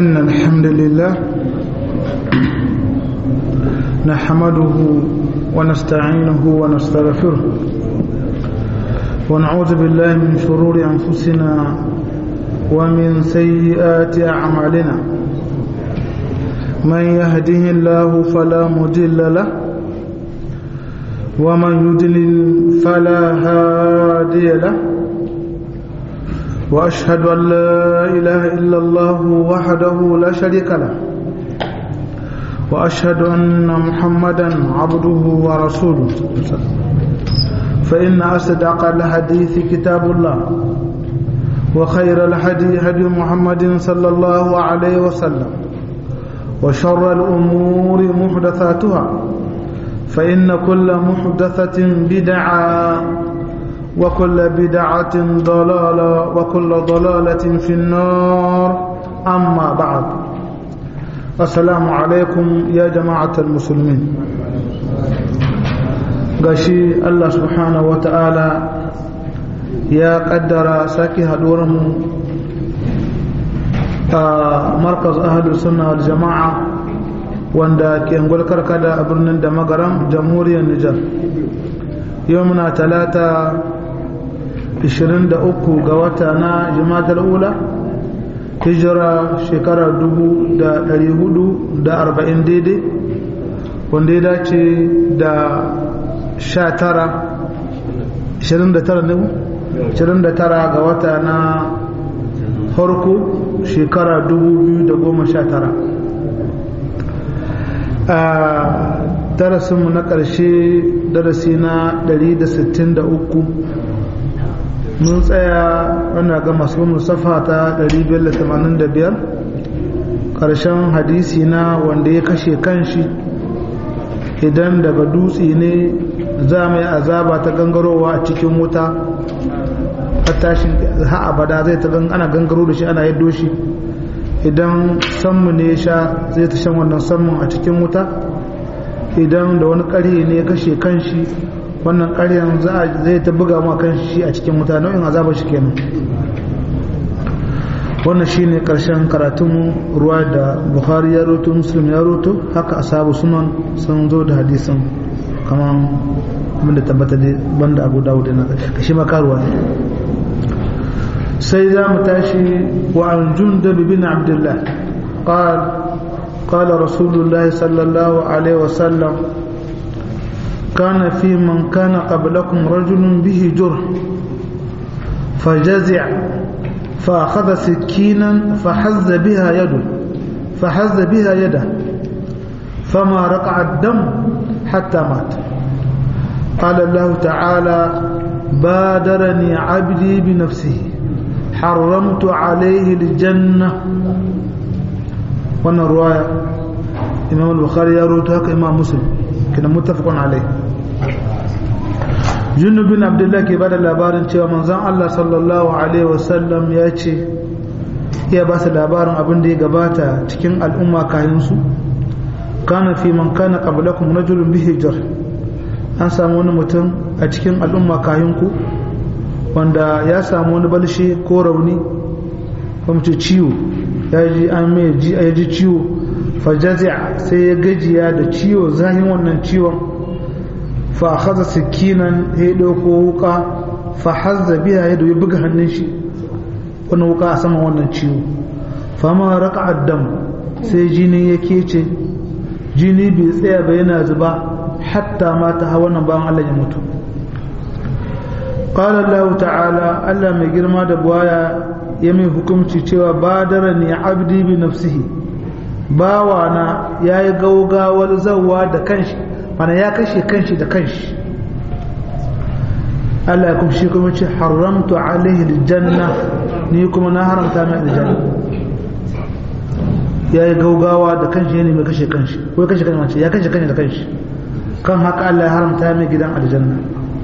إن الحمد لله نحمده ونستعينه ونستغفره ونعوذ بالله من شرور أنفسنا ومن سيئات أعمالنا من يهده الله فلا مضل له ومن يضلل فلا هادي له وأشهد أن لا إله إلا الله وحده لا شريك له وأشهد أن محمدا عبده ورسوله فإن أصدق الحديث كتاب الله وخير الهدي هدي محمد صلى الله عليه وسلم وشر الأمور محدثاتها فإن كل محدثة بدعة وكل بدعة ضلالة وكل ضلالة في النار أما بعد السلام عليكم يا جماعة المسلمين gashi Allah subhanahu wa ta'ala ya kaddara sake haɗuwarmu a markaz ahalus sunna wal jama'a wanda ke ngulkar kada a birnin da magaram jamhuriyar Nijar yau muna talata 23 ga wata na jimatar ula hijira shekarar 440 daidai wanda ya dace da 19 29 ne 29 ga wata na farko shekara 2019 a darasinmu na ƙarshe darasi na 163 mun tsaya wanda ga masu musafa ta 585 ƙarshen hadisi na wanda ya kashe kanshi idan daga dutse ne za mai azaba ta gangarowa a cikin wuta a tashin ha abada zai ta ana gangaro da shi ana yaddo shi idan sammu ne ya sha zai ta shan wannan sammun a cikin wuta idan da wani ƙarye ne ya kashe kanshi wannan ƙaryen zai ta buga ma kanshi a cikin wuta nau'in azabar shi kenan wannan shine karshen karatun ruwa da bukhari ya roto muslim ya roto haka asabu sunan sun zo da hadisin kamar abin da tabbata da banda abu dawud na kashi makaruwa ne sai za mu tashi wa an jundab bin abdullah قال قال رسول الله صلى الله عليه وسلم كان في من كان قبلكم رجل به جرح فجزع فأخذ سكينا فحز بها يده فحز بها يده فما رقع الدم حتى مات قال الله تعالى بادرني عبدي بنفسه حرمت عليه الجنة وانا الرواية إمام البخاري يروي هكا إمام مسلم كنا متفق عليه junub bin abdullah ke bada labarin cewa manzon Allah sallallahu alaihi wasallam ya ce iya ba su labarin abin da ya gabata cikin al'umma kayan su kana fi man kana qablakum rajulun bihi jar an samu wani mutum a cikin al'umma kayan ku wanda ya samu wani balshe ko rauni ko mutum ciwo ya ji an mai ji ya ji ciwo fajazi'a sai ya gajiya da ciwo zahin wannan ciwon fa akhadha sikinan ya dauko wuka fa hazza biha ya ya buga hannun shi wannan wuka a saman wannan ciwo fa ma raqa'a dam sai jini ya kece jini bai tsaya ba yana zuba hatta mata ha wannan bayan Allah ya mutu qala Allah ta'ala Allah mai girma da buwaya ya mai hukunci cewa badarani abdi bi nafsihi bawana yayi gaugawar zawwa da kanshi mana ya kashe kanshi da kanshi Allah ya kuma shi kuma ce haramtu alaihi aljanna ni kuma na haramta mai aljanna ya yi gaugawa da kanshi ya nemi kashe kanshi ko kashe kanshi mace ya kashe kanshi da kanshi kan haka Allah ya haramta mai gidan aljanna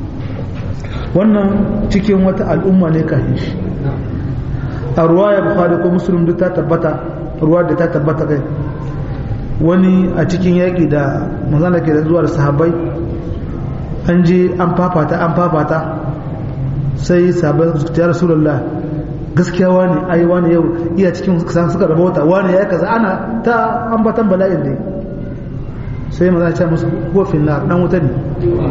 wannan cikin wata al'umma ne kafin shi a ruwa ya bukhari ko muslim duk ta tabbata ruwa da ta tabbata kai wani a cikin yaƙi da manzana ke da zuwa da sahabbai an je an fafata an fafata sai sahabbai su ta rasulullah gaskiya wani ai wani yau iya cikin suka rabota wani ya kaza ana ta ambatan bala'in dai sai maza ce musu kofin na dan wuta ne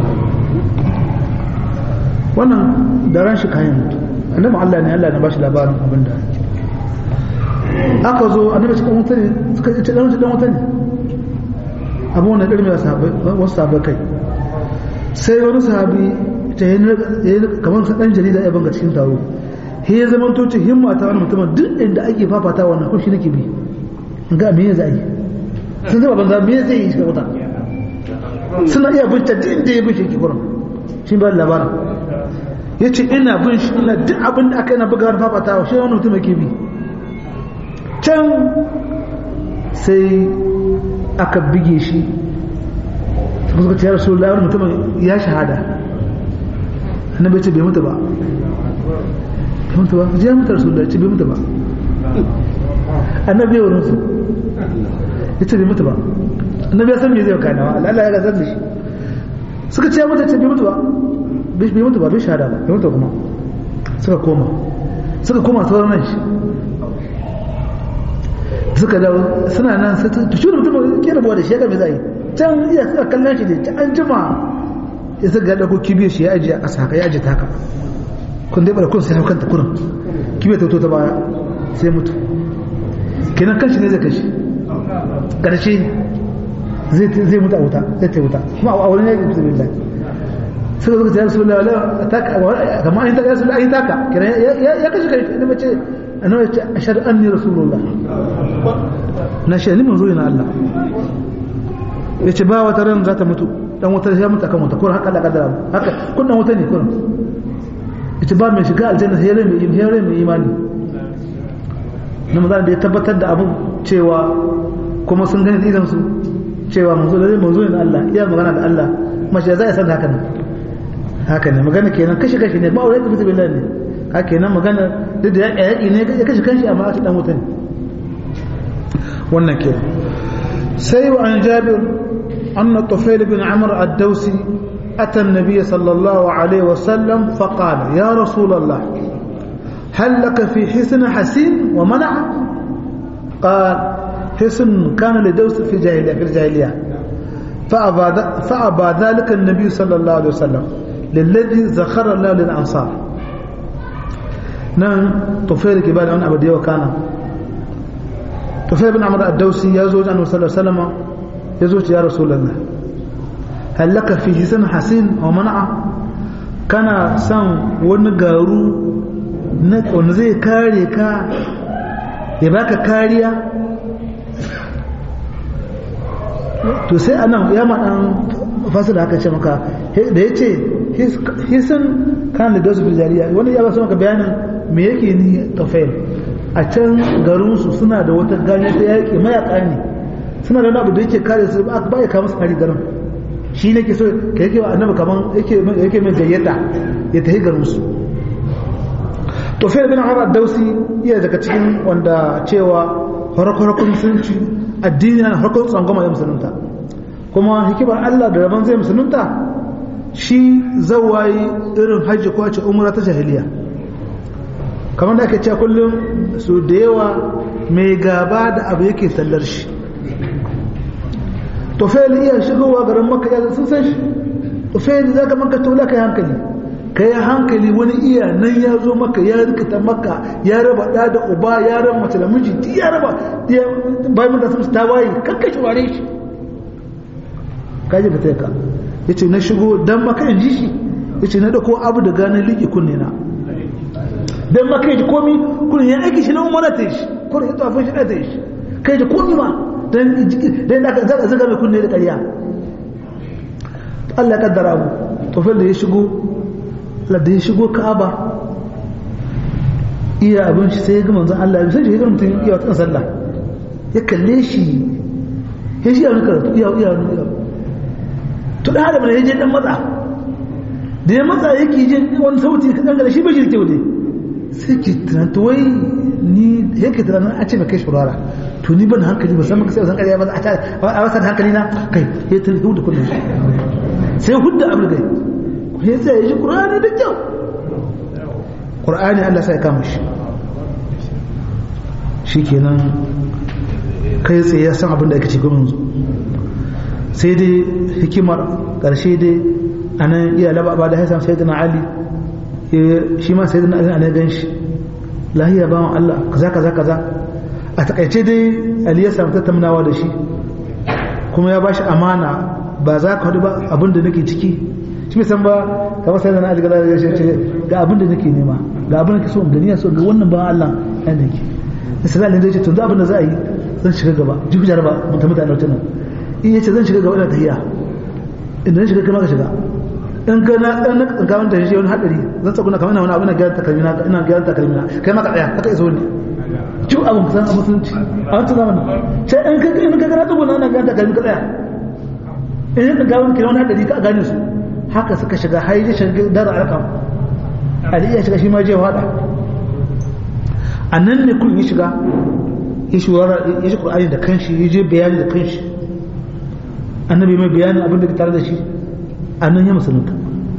wannan da ran shi kayan mutu annabi Allah ne Allah ne ba shi labarin abin da aka zo annabi cikin wuta ne suka ce dan wuta dan wuta ne abu wannan irin da sahabbai wasu sahabbai kai sai wani sahabi ta yi kamar sa dan jarida ya banga cikin taro he ya zama to ce himma ta wani mutumin duk inda ake fafata wannan kun shi nake bi ga me zai yi sun zama banza me zai yi shi wuta suna iya bin ta duk inda ya bin shi ke kuran shi ba labarin ya ce ina bin shi ina duk abin da aka yana buga wani fafatawa shi wani mutum yake bi can sai aka bige shi suka suka ce ya rasu wani mutumin ya shahada annabi ce bai mutu ba bai mutu ba ya mutu rasu da ce bai mutu ba annabi ya wurin su ya ce bai mutu ba annabi ya san me zai kana wa Allah ya gazar da shi suka ce ya mutu ce bai mutu ba bai mutu ba bai shahada ba bai mutu kuma suka koma suka koma sauran nan shi suka dawo suna nan sai ta shi mutum ke rabuwa da shi ya ga me zai can iya suka kallon shi ne ta an jima ya suka ga ko kibiyar shi ya ajiye a ƙasa haka ya ajiye ta haka kun dai bara kun sai haukan ta kurin kibiyar ta ta baya sai mutu kenan kanshi ne zai kashi ƙarshe zai mutu a wuta zai ta wuta kuma a wani yaƙi bisa billahi suka zuka ta yasu lalala taka kamar an yi taka yasu an yi taka kenan ya kashi kai ne mace annabi ya ce ashhadu anni rasulullah na shi ne manzo na Allah ya ce ba wata ran za ta mutu dan wata ya mutu akan wata ko haka Allah kaddara haka kunnan wata ne kurin ya ce ba mai shiga aljanna sai rai mai rai mai imani na maza da ya tabbatar da abu cewa kuma sun gani idan su cewa manzo da manzo ne Allah iya magana da Allah mace za ya san haka ne haka ne magana kenan kashi kashi ne ba wai da billahi ne haka kenan magana duk da yaƙi ne ya kashi kanshi amma aka dan wuta ne wannan kenan sai wa an jabir anna tufail bin amr ad-dawsi ata an-nabiy sallallahu alaihi wasallam faqala ya rasul allah هل لك في حسن حسين ومنع قال حسن كان لدوس في جاهلية في الجاهلية فأبى, فأبى ذلك النبي صلى الله عليه وسلم للذي زخر الله للأنصار نعم طفيل كبال عن أبدي وكان طفيل بن عمرو الدوسي يزوج عنه صلى الله عليه وسلم يزوج يا رسول الله هل لك في حسن حسين ومنع كان سان ونقارو wanda zai kare ka ya baka kariya to sai anan ya maɗan fasu da aka ce maka da ya ce hisan kan da dasu bijariya wani ya basu maka bayanin me yake ni tafail a can garinsu suna da wata gani ta yaƙi mayaka ne suna da wani abu da yake kare su ba ya kama su hari garin shi ne ke so ka yake wa annabi kaman yake mai gayyata ya tafi garinsu to fa ibn Umar dausi iya daga cikin wanda cewa farko-farkon musulunci addini na farkon tsangwama ya musulunta kuma hikimar Allah da rabon zai musulunta shi zawayi irin hajji ko a ce umra ta jahiliya kamar da ake cewa kullum su da yawa mai gaba da abu yake sallar shi to fa iya shigowa garin makka ya sun san shi to fa zaka maka tola kai hankali ka yi hankali wani iya nan ya zo maka ya rikita maka ya raba ɗa da uba ya raba mace da miji ya raba bayan mata sun ta waye kanka shi ware shi kaji fita ka ya ce na shigo don maka in ji shi ya ce na ɗauko abu da ganin liƙi kunne na don maka ji komi kunne ya aiki shi na umara ta shi kunne ya tafi shi ta shi kai ji komi ma don da aka zaga mai kunne da ƙarya Allah ya kaddara abu tofel da ya shigo da ya shigo ka'aba iya abin shi sai ya ga manzon Allah ya sai ya ga mutum iya wata sallah ya kalle shi ya shi yana karatu iya iya iya to da hada ya je dan matsa da ya matsa yake jin wani sauti kadan da shi bai shirke wuce sai ki tunanta wai ni yake tunanin a ce mai kai shurara to ni ban hankali ba san maka sai san kariya ba a wasan hankali na kai ya tafi da kullum sai hudda abul gai ya sai ya ji ƙur'ani da kyau ƙur'ani Allah sai kama shi shikenan kai tsaye ya san abin da ake cikin yanzu sai dai hikimar ƙarshe dai a nan iya laba ba da haisan sai na ali shi ma sai na ali a gan shi lahiya ba wa Allah kaza kaza kaza a takaice dai ali ya samu tattaunawa da shi kuma ya bashi amana ba za ka haɗu ba abin da nake ciki shi san ba kamar sai na ali ga ce ga abin da nake nema ga abin da ke so in gani so ga wannan ba Allah ya nake sai Allah zai ce to abin da za a yi zan shiga gaba jibi jaraba mutum mutane wata nan in yace zan shiga gaba da tahiya idan shiga kai ka shiga in ka na dan in ka wanda shi wani hadari zan tsakuna kamar ina wani abu na gyara takalmina ina gyara takalmina kai ma ka tsaya haka iso ne ciwo abin kusan a musulunci a wancan zamanin sai in ka in ka gana tsuguna ina gyara takalmi ka tsaya in ka ga wani kira wani hadari ka gane su haka suka shiga har ya shiga dara alƙam ali ya shiga shi ma je wada a nan ne kun ya shiga ya shi ya shi Qur'ani da kanshi ya je bayani da kanshi annabi mai bayanin abin da ke tare da shi a nan ya musulunta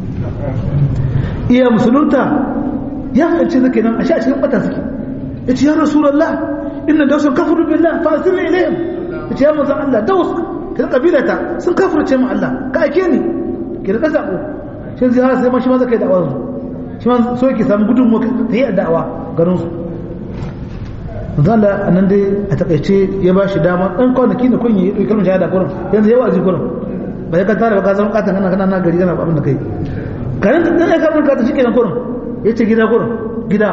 iya musulunta ya fahimci zake nan a sha cikin bata suke ya ce ya rasulallah inna da wasu kafiru billah fa asirri ilayhim ya ce ya manzo Allah da wasu ka kabilata sun kafirce mu Allah ka ake ni ki da sako shi zai har sai ma shi ma zaka yi da'awa shi ma so yake samu gudun mu ta yi da'awa garin su manzo Allah nan dai a takaice ya ba shi dama dan kwanaki da kun yi kalmar shahada kurin yanzu yawa aji kurin ba ya ka tare ba ka zama katan kana kana na gari kana abin da kai kanin da dan ka ka shi kenan kurin yace gida kurin gida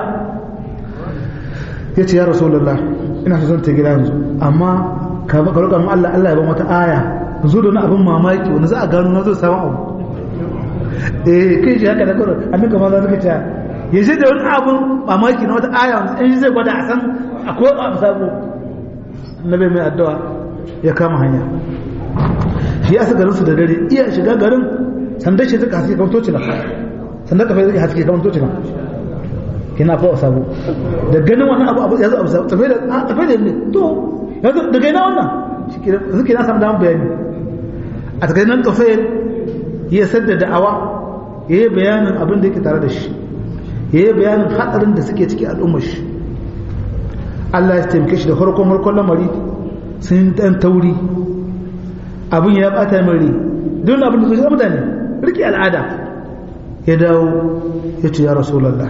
yace ya rasulullah ina so zan ta gida yanzu amma ka ka roƙa mu Allah Allah ya ba wata aya zo da wani abin mamaki wanda za a gano na zo samu abu eh kai shi haka da kurin annabi kamar za ka ce ya je da wani abin mamaki na wata aya wanda in zai gwada a san akwai abu sabo annabi mai addu'a ya kama hanya shi ya garin su da dare iya shiga garin sanda shi suka haske kamar tocina sanda kafa zai haske kamar tocina kina fa sabo da ganin wannan abu abu ya zo abu sabo tafi da tafi da ne to yanzu da gaina wannan shi ke zuke na samu damar bayani a takaice nan tafi ya sadda da'awa ya yi bayanin abin da yake tare da shi ya yi bayanin hadarin da suke ciki al'ummar shi Allah ya taimake shi da farkon farkon lamari sun dan tauri abin ya bata mari don abin da zuciya mutane rike al'ada ya dawo ya ce ya rasulallah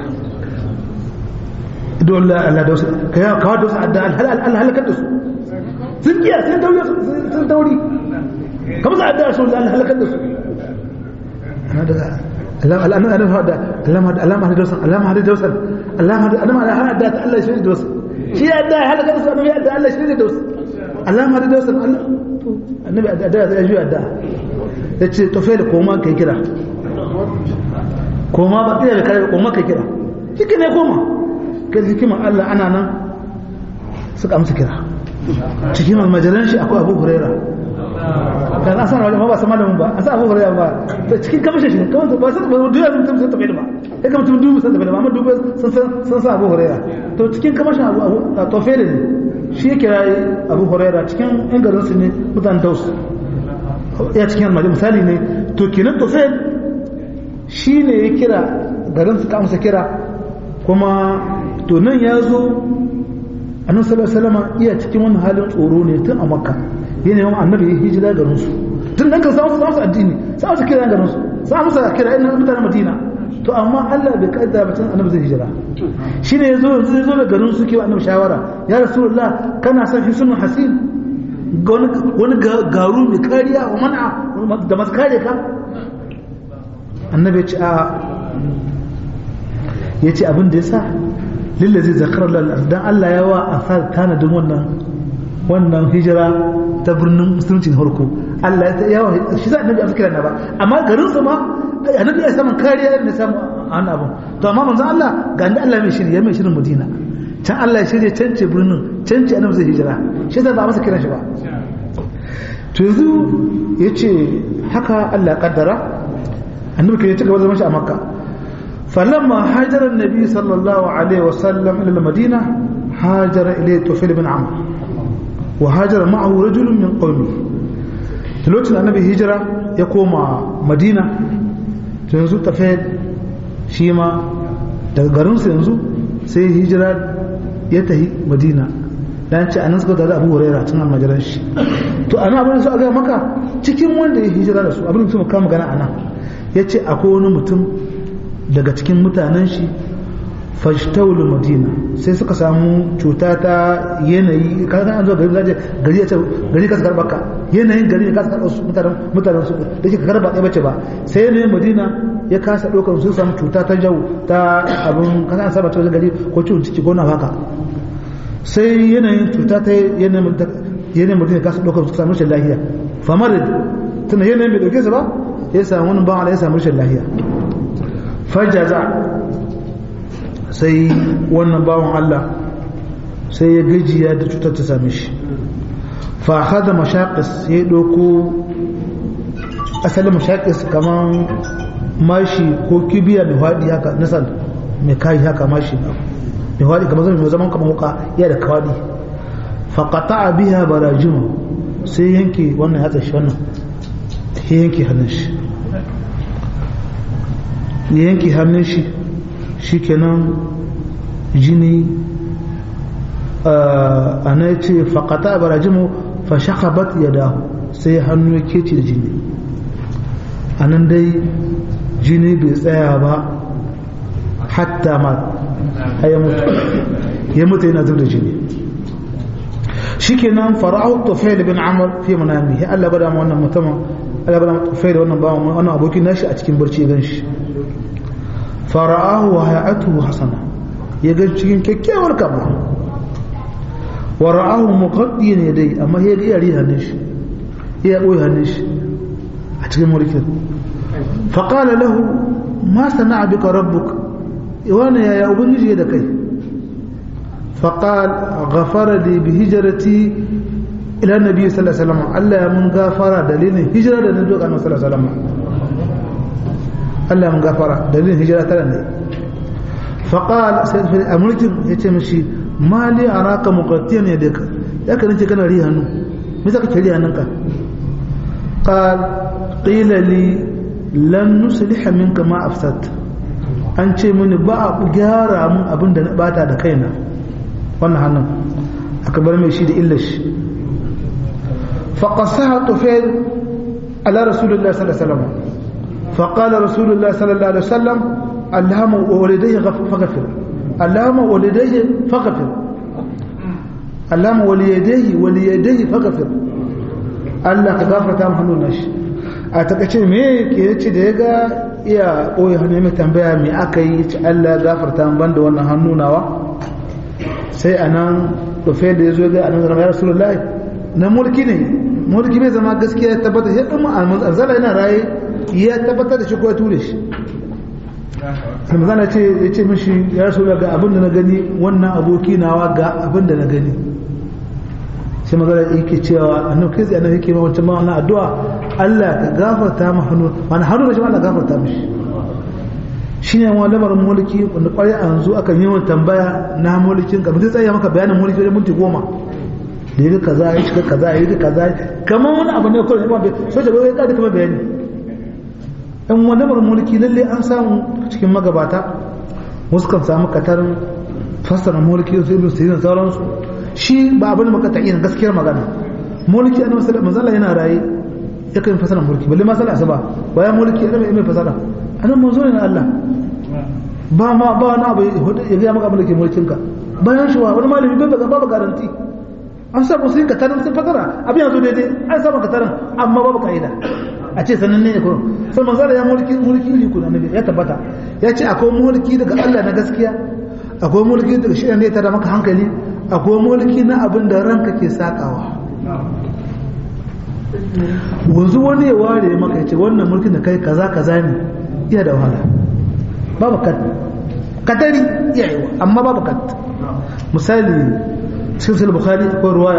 don Allah Allah da wasu ka ya kawo da wasu adda Allah halakar da su sun kiya sun tauri sun tauri kamar sa adda rasulullah Allah halakar da su ana daga Allah Allah Allah hada Allah hada Allah hada dosan Allah hada dosan Allah hada Allah hada Allah shi da wasu shi ya da halaka da su annabi ya da Allah shi da wasu Allah hada dosan Allah annabi a da ya juya da ya ce tofe da koma kai kira koma ba ɗaya da kare koma kai kira shi ne koma kai hikiman Allah ana nan suka amsa kira cikin almajiran shi akwai abu huraira kan asan wajen ba sama da mun ba asan abu huraira ba cikin kamashin shi kamar ba san ba duniya sun tafi tafi da ba ya kamar tun dubu sun tafi da ba amma dubu sun san sa abu huraira to cikin kamashin abu a tofe da ne shi ya kira abu huraira cikin yan garin su ne mutanen daus ya cikin almajin misali ne to kenan to sai shi ne ya kira garin su kamsa kira kuma to nan ya zo annabi sallallahu alaihi iya cikin wani halin tsoro ne tun a makka yana yawan annabi ya hijira garin su tun dan kan samu samu addini samu su kira garin su samu su kira ina mutanen madina to amma Allah bai kaddara mutum annabi zai hijira shine yazo yanzu yazo da garin su ke annabi shawara ya rasulullah kana son hisnul hasin wani garu mai kariya wa mana da masu kare ka annabi ya ce a ya ce abin da ya sa lillazi zakarar lalata don Allah ya wa a sa tanadin wannan wannan hijira ta birnin musulunci na harko Allah ya wa shi za a nabi a fikira na ba amma garin su ma annabi ya samun kariya da samu a wani abu to amma manzon Allah ga ni Allah mai shiri ya mai shirin Madina can Allah ya shirya cance birnin cance annabi zai hijira shi yasa ba a masa kiran shi ba to yanzu ya ce haka Allah ya kaddara annabi ke ya ci gaba zaman shi a makka فلما هاجر النبي صلى الله عليه وسلم إلى المدينة هاجر إليه طفيل بن عمرو وهاجر معه رجل من قومه تلوت النبي هجرة يقوم مدينة تنزو طفيل شيما daga garinsu yanzu sai hijira ya tahi madina dan ce anan suka da Abu Hurairah tun almajiran shi to ana abin su aga maka cikin wanda ya hijira da su abin su muka magana anan yace akwai wani mutum daga cikin mutanen shi fajtawul madina sai suka samu cuta ta yanayi kaga an zo gari zaje gari ya ce gari ka karba ka yanayin gari ka karba su mutanen mutanen su da ke karba ɗaya bace ba sai yanayin madina ya kasa ɗaukar su samu cuta ta jau ta abin kaga an saba ta gari ko ciwon ciki ko na haka sai yanayin cuta ta yanayin madina kasa ɗaukar su samu rashin lahiya famar tana yanayin bai ɗauke su ba ya samu wani bawan ya samu rashin lahiya fajaza sai wannan bawan Allah sai ya gajiya da cutar ta same shi fa hada mashaqis ya doko asalin mashaqis kaman mashi ko kibiya mai hadi haka nasal mai kai haka mashi mai hadi kamar zama zaman kamar wuka ya da kawadi fa qata'a biha barajima sai yanke wannan ya tsashi wannan ya yanke hannun shi ya yanke hannun shi shikenan jini a na ce faƙata a barajimu fashakabat ya dahu sai hannu ya kece da jini a nan dai jini bai tsaya ba hatta ma ya mutu ya mutu yana zub da jini shikenan fara'u tufail bin amr fi manami ya Allah bada mu wannan mutumin Allah bada mu tufail wannan bawan wannan abokin nashi a cikin barci gan shi fara'ahu wa hay'atuhu hasana ya ga cikin kyakkyawar kama wa ra'ahu muqaddiyan yadai amma ya ga yari hannun shi ya boye hannun shi a cikin mulkin fa qala lahu ma sana'a bika rabbuk wana ya ya ubangiji da kai fa qal ghafara li bi hijrati ila nabi sallallahu alaihi wasallam Allah ya mun gafara dalilin hijira da nabi sallallahu alaihi wasallam Allah mun gafara dalilin hijira tare ne faqal sai fi amurkin yace mishi mali araka muqattiyan yadaka ya kan ce kana ri hannu me zaka ce ri hannunka qal qila li lan nusliha minka ma afsat an ce mini ba a gyara mun abin da na bata da kaina wannan hannun aka bar mai shi da illar shi faqasaha tufail ala rasulullah sallallahu alaihi wasallam فقال رسول الله صلى الله عليه وسلم اللهم ولديه فغفر اللهم ولديه فغفر اللهم وليديه وليديه فغفر Allah ka gafarta mu hannun nashi a takaice me ke yace da ya ga iya koyi hannu mai tambaya me aka yi yace Allah ya gafarta mu banda wannan hannu nawa sai anan rufe da yazo ga annabi ya rasulullahi na mulki ne mulki bai zama gaskiya ya tabbata sai dan manzala yana raye ya tabbatar da shi ko ya ture shi ramazan ce ya ce mishi ya rasu ga abin da na gani wannan aboki nawa ga abin da na gani sai mazala yake cewa annabi kai tsaye annabi yake ma wancan ma wannan addu'a Allah ka gafarta mu hannu mana hannu da shi Allah gafarta mishi shine wani lamarin mulki wanda kwarai a yanzu aka yi tambaya na mulkin ka mutum tsaye maka bayanin mulki wajen minti goma da yi kaza ya shiga kaza ya yi kaza kamar wani abu ne kawai ba soja bai kada kuma bayani in wani mulki lalle an samu cikin magabata wasu kan samu katarin fassara mulki su ibn sirin sauransu shi ba abin maka ta yin gaskiyar magana mulki annabi sallallahu alaihi wasallam yana raye yakan fassara mulki balle ma sallah asuba bayan mulki annabi mai fassara annabi manzo ne na Allah ba ma ba wani abu ya ga maka abin da ke mulkin ka bayan shi wani malami bai ga babu garanti an samu sun katarin sun fassara abin yanzu daidai an samu katarin amma babu ka'ida a ce sannan ne ko sai manzara ya mulki mulki iri kuna nabi ya tabbata ya ce akwai mulki daga Allah na gaskiya akwai mulki daga shi ne ta da maka hankali akwai mulki na abin da ranka ke sakawa wanzu wani ya ware maka ya ce wannan mulkin da kai kaza kaza ne iya da wahala babu kat katari iya yi amma babu kat misali cikin bukhari akwai ruwaya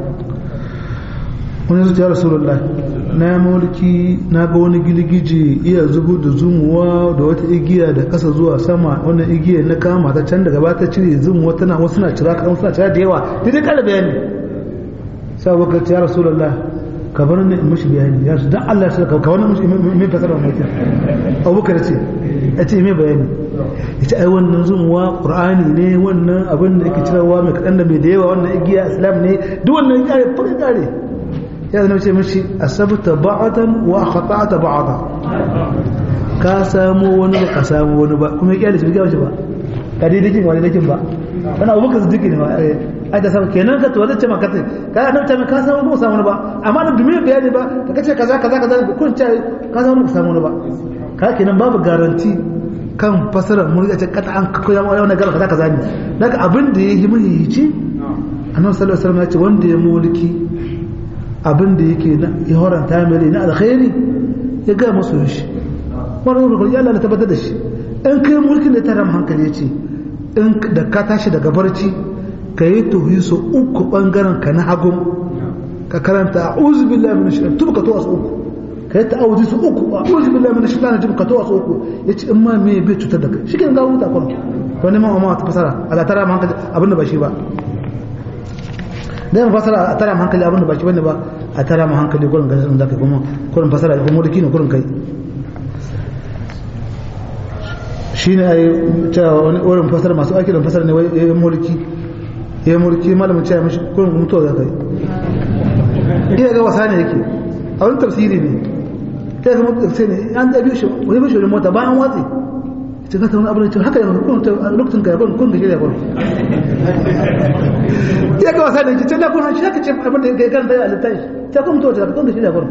wani zuciya rasulullah na mulki na ga wani girgije iya zubo da zumuwa da wata igiya da kasa zuwa sama wannan igiya na kama ta can daga bata cire zumuwa tana wasu na cira kan suna cira da yawa daidai kala bayani sai abokan ya rasulullah ka bar ni in mishi bayani ya su dan Allah sai ka wani mishi mai fasara mai ta Abubakar ce ya ce mai bayani ya ce ai wannan zumuwa Qur'ani ne wannan abin da yake cirewa mai kadan da mai da yawa wannan igiya Islam ne duk wannan ya kare fa kare ya zama ce mishi asabta ba'atan wa khata'ta ba'ata ka samu wani ba ka samu wani ba kuma ya kyale shi ga ba ka dai dakin wani dakin ba kana Abubakar Siddiq ne ba ai da samu kenan ka tuwa ce maka ka nan ta ka samu ko samu ba amma da dumi bayani ba ka ce kaza kaza kaza kun ce ka samu ko samu ba ka kenan babu garanti kan fasara mun ga ce kata an koya wani wani gaba kaza kaza ne daga abin da yayi muhimmanci annabi sallallahu alaihi wasallam ya ce wanda ya mulki abin da yake na ya horanta mai na alkhairi ya ga musu shi wannan rukun ya Allah tabbatar da shi in kai mulkin da ta ram hankali ya ce in da ka tashi daga barci ka yi tuhi su uku ɓangaren ka na hagun ka karanta a uzu billahi min shaitan tuba ka to su uku ka yi ta'awuzi su uku a uzu billahi min shaitan tuba ka to su uku ya ce in ma me bai cutar da kai shi ke gawo ta kwano to neman amma ta fasara a da tara hankali abin da ba shi ba da yin fasara a tara hankali abin da ba shi bane ba a tara ma hankali gurin ganin sun zaka kuma gurin fasara da kuma mulki ne gurin kai shi ne a yi cewa wani wurin fasara masu aiki da fasara ne wai mulki ya mulki malamin cewa mashi kurin mutuwa za ka yi iya ga wasa ne yake a wani tafsiri ne ta yi zama tafsiri ne an ɗabi shi wani bashi wani mota bayan watsi ce ka wani abin da haka yanzu kun lokacin ka yabon kun da shi yabon iya ga wasa ne yake ce na kun shi haka ce abin da ya kan da ya alitta shi ta kun mutuwa ta kun da shi yabon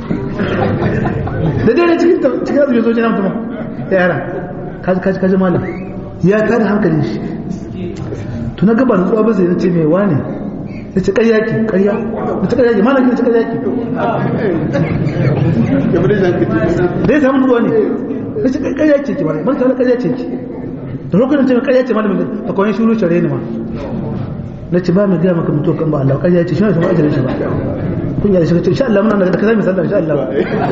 da dai cikin cikin azumin zoji na mutum ya yara kaji kaji malam ya kada hankalin shi to na gaba nutsuwa ba zai na ce mai wane ya ce ƙarya ki ƙarya da ta ƙarya ki mana ki ta ƙarya ki da ya samu nutsuwa ne ya ce ƙarya ce ki mana ban tare ƙarya ce ki da lokacin ce ƙarya ce malamin a kawai shuru share ni ma na ce ba mai gaya maka mutuwa kan ba Allah ƙarya ce shi ne sama ajalin shi ba kun yi da shi insha Allah muna da ka sami sallah insha Allah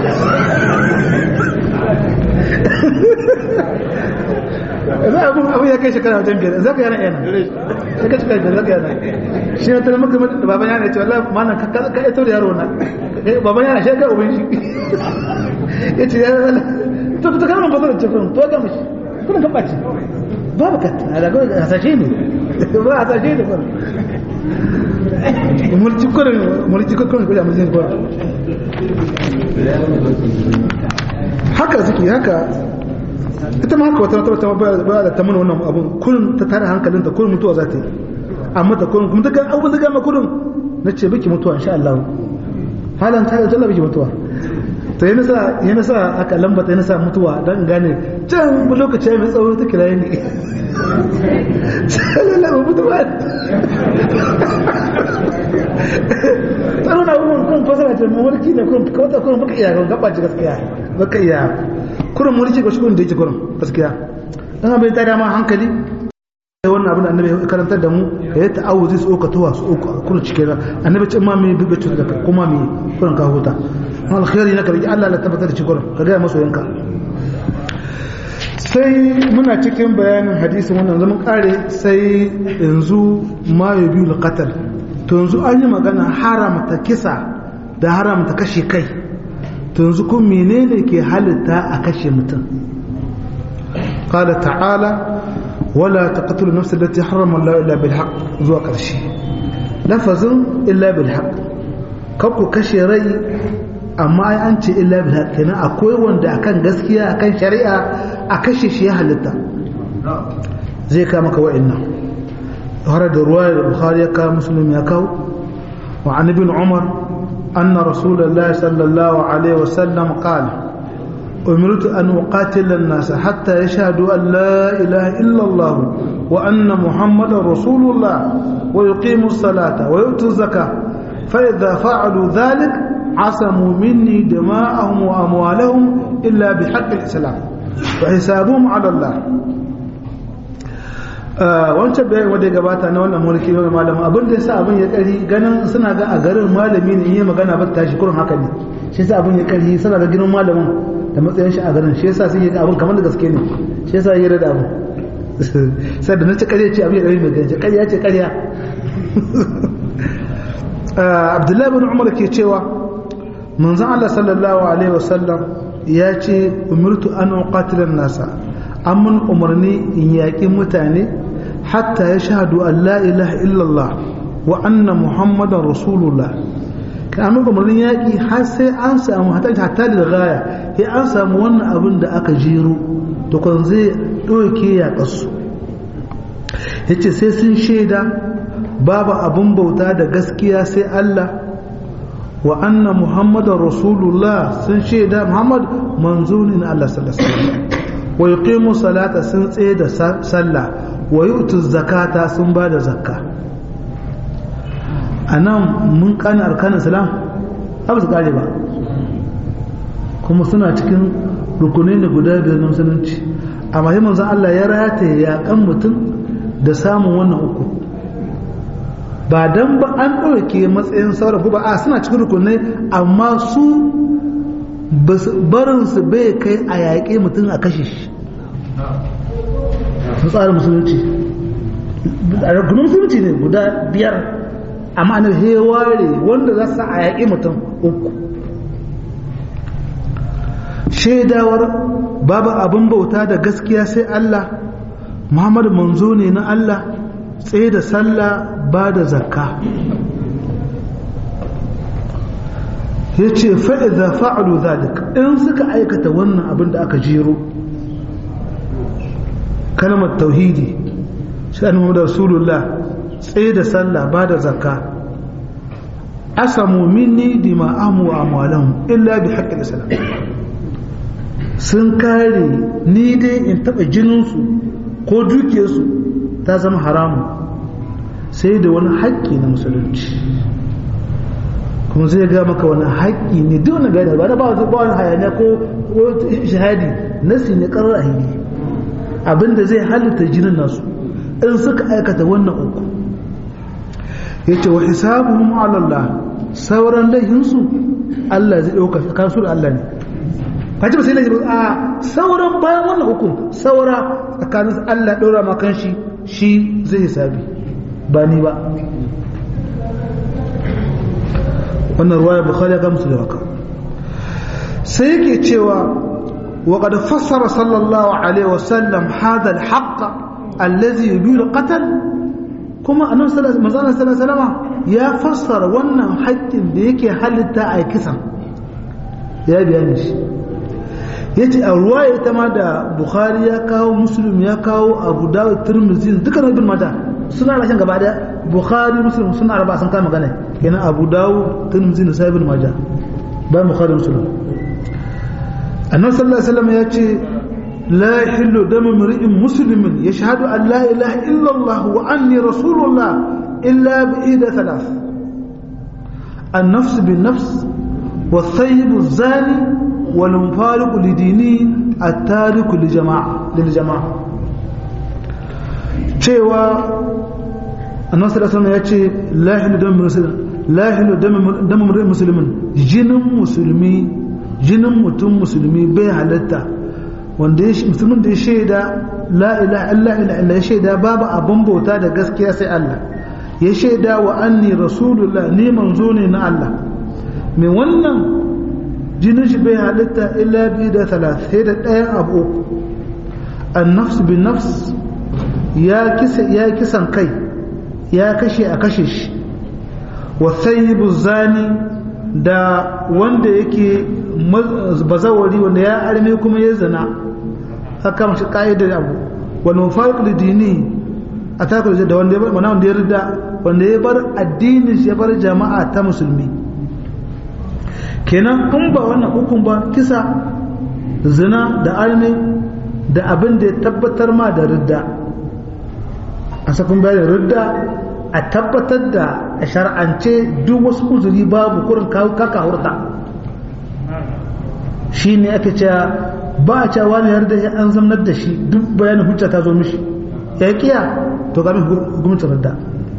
za a kuma abu ya kai shekara wajen biyar za ka yana yana ya kai shekara biyar za ka yana shi na tana maka da baban yana ce wallahi mana ka ya da yaro na baban yana shi ka ubin shi ya ce ya zala to ta kama fasar da cikin to ga mashi kuna kan ɓaci babu ka a daga hasashe ne ba hasashe ne kuma mulki kurin mulki kurin kurin mulki kurin haka suke haka ita ma haka wata wata ba da ta mana wannan abun kullum ta tare hankalin ta kullum mutuwa za ta yi amma ta kullum kuma ta ga abun da gama kullum na ce biki mutuwa insha Allah halan ta da jalla biki mutuwa to yana sa yana sa aka lambata yana sa mutuwa dan gane can lokaci mai tsawo ta kira ni sallallahu mutuwa tsaro na abubuwan kun fasara ce mulki ne kun kawata kun baka iya gaba ci gaskiya baka iya kurin mulki ga shugun da yake kurin gaskiya dan abin ta dama hankali sai wannan abin da annabi ya karantar da mu ya yi ta'awuzi su uka tuwa su uku kurin cike da annabi ce ma me bibe cuta da kuma me kurin ka huta alkhairi na karki Allah la tabbatar da shi kurin ka ga masoyanka sai muna cikin bayanin hadisin wannan zaman kare sai yanzu ma ya biyu qatl to yanzu an yi magana haramta kisa da haramta kashe kai to yanzu kun menene ke halitta a kashe mutum qala ta'ala wala taqtulu nafsa allati harrama Allah illa bil haqq zuwa karshe lafazin illa bil haqq kan ku kashe rai amma ai an ce illa bil haqq kenan akwai wanda akan gaskiya akan shari'a a kashe shi ya halitta zai ka maka wa'annan har da ruwaya da bukhari ya kawo muslim ya kawo wa an ibn umar anna rasulullahi sallallahu alaihi wasallam qala أمرت أن أقاتل الناس حتى يشهدوا أن لا إله إلا الله وأن محمد رسول الله ويقيموا الصلاة ويؤتوا الزكاة فإذا فعلوا ذلك عصموا مني دماءهم وأموالهم إلا بحق الإسلام وحسابهم على الله wancan bayan wanda ya gabata na wannan mulki na malamin abin da yasa abin ya kari ganin suna ga a garin malami ne yi magana ba tashi kurin haka ne shi yasa abin ya kari suna ga ginin malamin da matsayin shi a garin shi yasa sun yi abin kamar da gaske ne shi yasa yi da abin sai da na ci ƙarya ce abin ya ɗari mai gaji ƙarya ce ƙarya abdullahi bin umar ke cewa manzon Allah sallallahu alaihi wasallam ya ce umirtu an uqatila nasa an mun umarni in yaƙi mutane hatta ya shahadu an la ilaha illallah wa anna muhammadan rasulullah kan an umarnin yaƙi har sai an samu hatta da gaya ya an samu wannan abin da aka jero to kan zai ɗauke yaƙarsu ya ce sai sun shaida babu abin bauta da gaskiya sai Allah wa anna muhammadan rasulullah sun shaida muhammad manzo ne na Allah sallallahu alaihi wasallam wa yuqimu salata sun tsaye da sallah wa yu'tu zakata sun ba da zakka anan mun kana arkanin salam abu su kare ba kuma suna cikin rukunai da guda biyar na musulunci amma sai manzon Allah ya rataye yakan mutum da samun wannan uku ba dan ba an ɗauke matsayin sauran ba a suna cikin rukunai amma su barinsu bai kai a yaƙe mutum a kashe shi su tsarin musulunci a rukunin musulunci ne guda biyar amma anar heware wanda za su a yaƙe mutum uku shaidawar babu abin bauta da gaskiya sai Allah Muhammadu manzo ne na Allah tsaye da sallah ba da zakka ya ce fa'iza fa'alu zalika in suka aikata wannan abin da aka jero kalmar tauhidi shi Muhammadu rasulullah tsaye da sallah ba da zakka asamu minni dima'amu wa amwalan illa bi haqqil islam sun kare ni dai in taba jininsu ko dukiyarsu ta zama haramu sai da wani haƙƙi na musulunci kuma zai ga maka wani haƙƙi ne duk wani gada ba da ba wani hayaniya ko shahadi nasi ne ƙarar ahili abinda zai halitta jinin nasu in suka aikata wannan uku ya ce wa hisabuhum ala Allah sauran laihinsu Allah zai ɗauka kansu da Allah ne kaji ba sai laifi a sauran bayan wannan hukum saura tsakanin Allah ɗora ma kan shi shi zai hisabi ba ni ba wannan ruwaya bukhari ya gamsu da haka sai yake cewa وقد فسر صلى الله عليه وسلم هذا الحق الذي يبيل القتل كما أنه صلى الله عليه وسلم يا فسر وانا حق ديك حلتا أي كسر يا بيانش yace a ruwaya ita ma da bukhari ya kawo muslim ya kawo abu dawud tirmidhi dukkan ibn mata suna rashin gaba da bukhari muslim suna arba sun kama magana kenan abu dawud tirmidhi da sahibul majah ba bukhari muslim annabi sallallahu alaihi wasallam yace la yahillu damu mar'in muslimin yashhadu an la ilaha illa allah wa anni rasulullah illa bi ida thalath النفس بالنفس والثيب الزاني والمفارق لدينه التارك لجماعة للجماعة cewa annabi sallallahu alaihi ya ce la hilu dam muslim la hilu dam muslimin jinin musulmi jinin mutum musulmi bai halatta wanda ya musulmin da ya shaida la ilaha illa illa ya shaida babu abin bauta da gaskiya sai Allah ya shaida wa anni rasulullah ni manzo ne na Allah mai wannan jinin shi bai halitta illa bi da talat sai da ɗayan abu an nafs bin nafs ya kisan kai ya kashe a kashe shi wa sayyibu zani da wanda yake bazawari wanda ya arme kuma ya zana haka mashi ka'idar abu wani mafariq da dini a takar da wanda ya rida wanda ya bar addinin shi ya bar jama'a ta musulmi kenan in ba wannan hukun ba kisa zina da arme da abin da ya tabbatar ma da ridda a sakun bayan ridda a tabbatar da a shar'ance duk wasu uzuri babu kurin kaka hurta shi ne ake cewa ba a cewa wani yarda ya an zamnar da shi duk bayanin hujja ta zo mishi ya kiya to ga gwamnatin ridda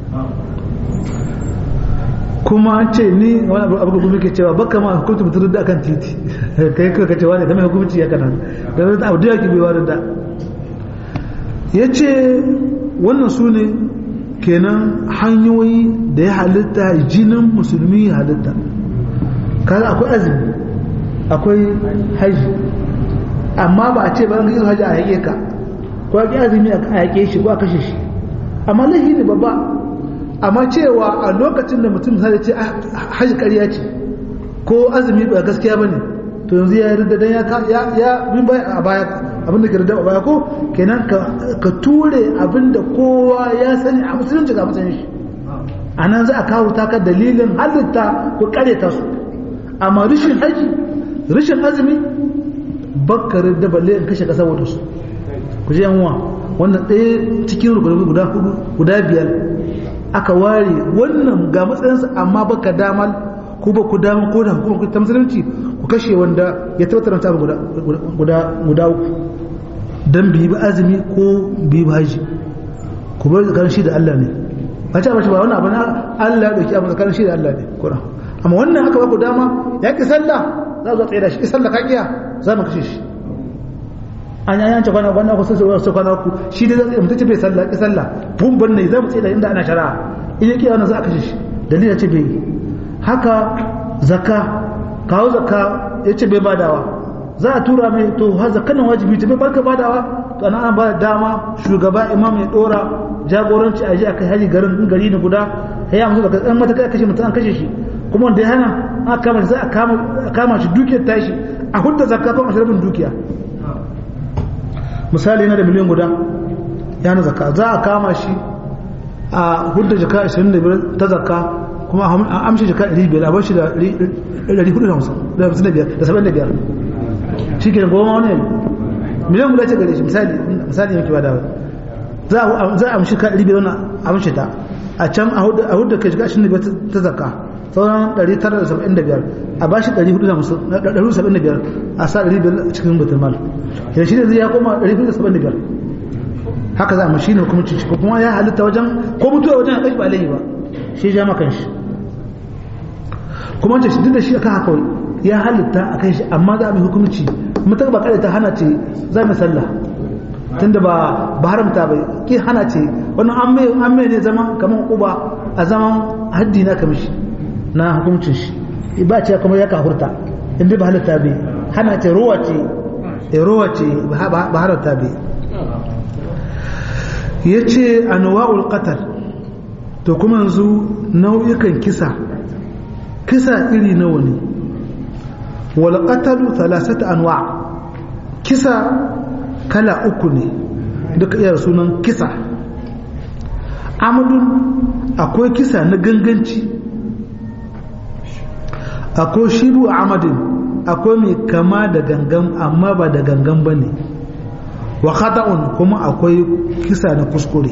kuma an ce ni wani abu abu kuma ke cewa baka ma hukunci mutum da akan titi kai kuka cewa ne game hukunci ya kana da da abu da yake bai wani da ya ce wannan su ne kenan hanyoyi da ya halitta jinin musulmi ya halitta kaga akwai azumi akwai haji amma ba a ce ba an yi haji a yake ka ko a azumi a yake shi ko a kashe shi amma lahi ne babba amma cewa a lokacin da mutum sai ce haji ƙarya ce ko azumi ba gaskiya ba ne to yanzu ya yarda dan ya ya bin baya a baya abin da ke yarda a baya ko kenan ka ture abin da kowa ya sani a musulunci ga musulunci shi a nan za a kawo taka dalilin halitta ko ta su amma rishin haji rishin azumi bakkarin da balle in kashe kasa wadda su ku ji yanwa wannan ɗaya cikin rukunin guda hudu guda biyar aka ware wannan ga matsayinsa amma baka damal ko ba ku dama ko da hukumar ta musulunci ku kashe wanda ya tabbatar da guda guda guda uku dan biyi ba azumi ko biyi ba haji ku bar tsakanin shi da Allah ne ba ta bace ba wannan abu na Allah ya dauki abu tsakanin shi da Allah ne kuna amma wannan aka ba ku dama ya ki sallah za zo tsaye da shi ki sallah ka kiya za mu kashe shi an yayan ce kwana kwana ku sai sai kwana ku shi dai zai mutunci bai sallah ki sallah bun ban ne za mu tsaye da inda ana shari'a in yake wannan za a kashe shi dalilin ce bai haka zakka kawo zakka yace bai badawa za a tura mai to ha zakkanin wajibi ta bai barka badawa to ana an ba dama shugaba imam ya dora jagoranci a ji a kai haji garin gari na guda ya musu daga ɗan mataka kashe mutum an kashe shi kuma wanda ya hana aka kama za a kama shi dukiyar tashi a hudda zakka kan ashirin dukiya misali yana da miliyan guda ya na zakka za a kama shi a hudda jaka 25 ta zakka kuma a amshi jaka 500 a bar shi da 455 da 75 shi ke da goma wani miliyan guda ce gare shi misali misali yanki ba da za a amshi ka 500 wani amshi ta a can a hudda kai jaka 25 ta zakka sauran 975 a ba shi 475 a sa 500 cikin batun mal yana shi ne zai ya koma 475 haka za a mashi ne kuma cici kuma ya halitta wajen ko mutuwa wajen a ba laihi ba shi ja makan shi kuma ce shi duk da shi aka haka ya halitta a kan shi amma za a mai hukumci mutum ba kada ta hana ce za mu sallah tunda ba ba haramta bai ki hana ce wannan an mai ne zama kamar uba a zaman haddi na kamishi na hukuncin shi ba ce kuma ya kahurta inda ba halitta bai hana ce ruwa ce ruwa ce ba halitta bai ya ce anwa'ul qatar to kuma yanzu nau'ikan kisa kisa iri nawa ne wal qatalu thalathata anwa kisa kala uku ne duka iya sunan kisa amadun akwai kisa na ganganci akwai shiru amadin akwai mai kama da gangan amma ba da gangan ba ne wa khata'un kuma akwai kisa na kuskure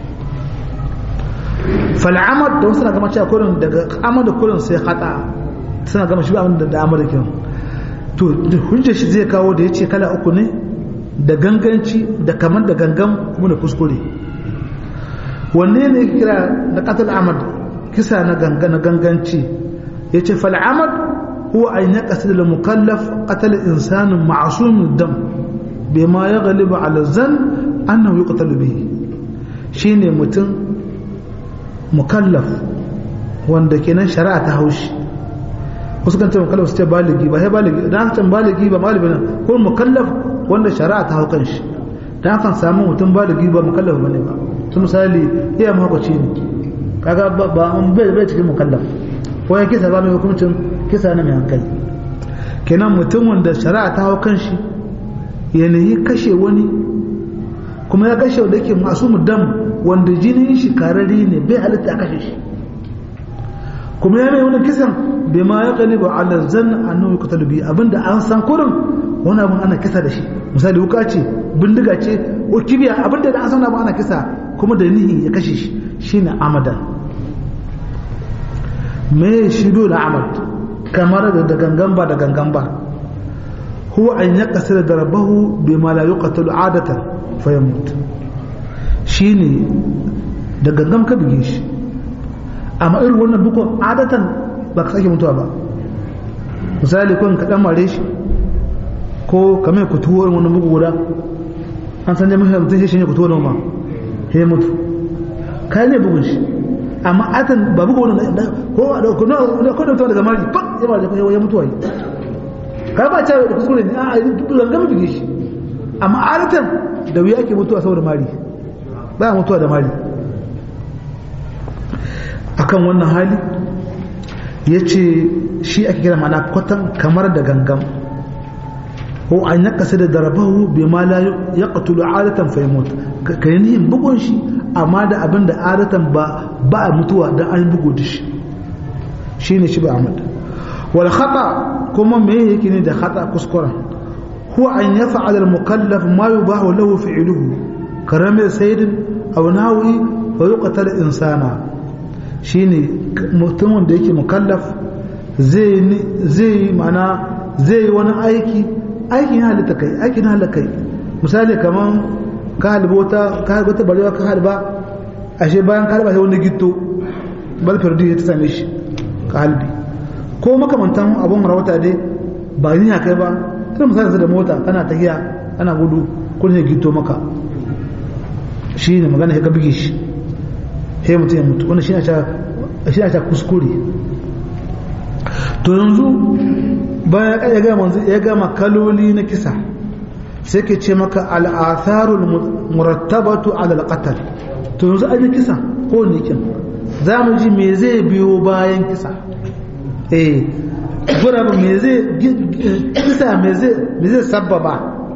fal'amad da wasu na gama cewa kurin daga amad da kurin sai khata suna gama shi abin da da amad kin to hujjar shi zai kawo da yace kala uku ne da ganganci da kaman da gangan kuma da kuskure wanne ne kira da qatl amad kisa na gangan na ganganci yace fal'amad huwa an yaqsid al mukallaf qatl insan ma'sum dam bima yaghlibu ala zan annahu yuqtalu bihi shine mutum mukallaf wanda kenan shari'a ta haushi wasu kan ce mukallaf su ce baligi ba sai baligi dan san baligi ba malami ne ko mukallaf wanda shari'a ta haukan shi dan kan samu mutum baligi ba mukallaf bane ba su misali iya mahaukaci ne kaga ba an bai bai cikin mukallaf ko ya kisa ba mai hukuncin kisa na mai hankali kenan mutum wanda shari'a ta haukan shi yanayi kashe wani kuma ya kashe wanda yake masu dam wanda jinin shi karari ne bai halitta a kashe shi kuma ya mai wani kisan bai ma ya kalibu ala zan annabi kutalu bi abinda an san kurin wani abin ana kisa da shi misali wuka ce bindiga ce ko kibiya abinda da an san abin ana kisa kuma da nihi ya kashe shi shine amadan me shido da amad kamar da gangan ba da gangan ba huwa an yaqsira darabahu bima la yuqtalu adatan fayamut shine da gangan ka bige shi amma irin wannan bukon adatan ba ka sake mutuwa ba misali kun ka dan mare shi ko kamar ku tuwo irin wannan bugu guda an san jami'in mutum shi ne ku tuwo ma he mutu kai ne bugun shi amma atan ba bugu wani ko da ko ko da daga mari fa ya ba da ya mutuwa yi ka ba ta da kuskure ne a zanga mu bige shi amma adatan da wuya ake mutuwa saboda mari ba mutuwa da mari akan wannan hali ya ce shi ake kira mana kwatan kamar da gangan ko an ya kasa da darabahu bai ma la ya katulu adatan faimot ka yi nihin bugun shi amma da abin da adatan ba ba a mutuwa don an bugu da shi shi ne shi ba amad wal khata kuma me yake ne da khata kuskuren huwa an ya fa'al al mukallaf ma yubahu lahu fi'luhu karame sayyidin aw nawi wa yuqtal insana shine mutumin da yake mukallaf zai zai mana zai wani aiki aikin halitta kai aikin halitta kai misali kaman ka halba wata ka halba wata barewa ka halba ashe bayan ka halba sai wani gitto bal fardi ya ta same shi ka halbi ko makamantan abun rawata dai ba ni kai ba tana misali da mota kana tahiya kana gudu kun ne gitto maka shi ne magana ya ka bige shi sai mutum ya mutu wannan shi ne ta kuskure to yanzu bayan ya gama ya gama kaloli na kisa sai ke ce maka al'atharul murattabatu ala al-qatl to yanzu an yi kisa ko ne kin za mu ji me zai biyo bayan kisa eh gura ba me zai kisa me zai me zai sababa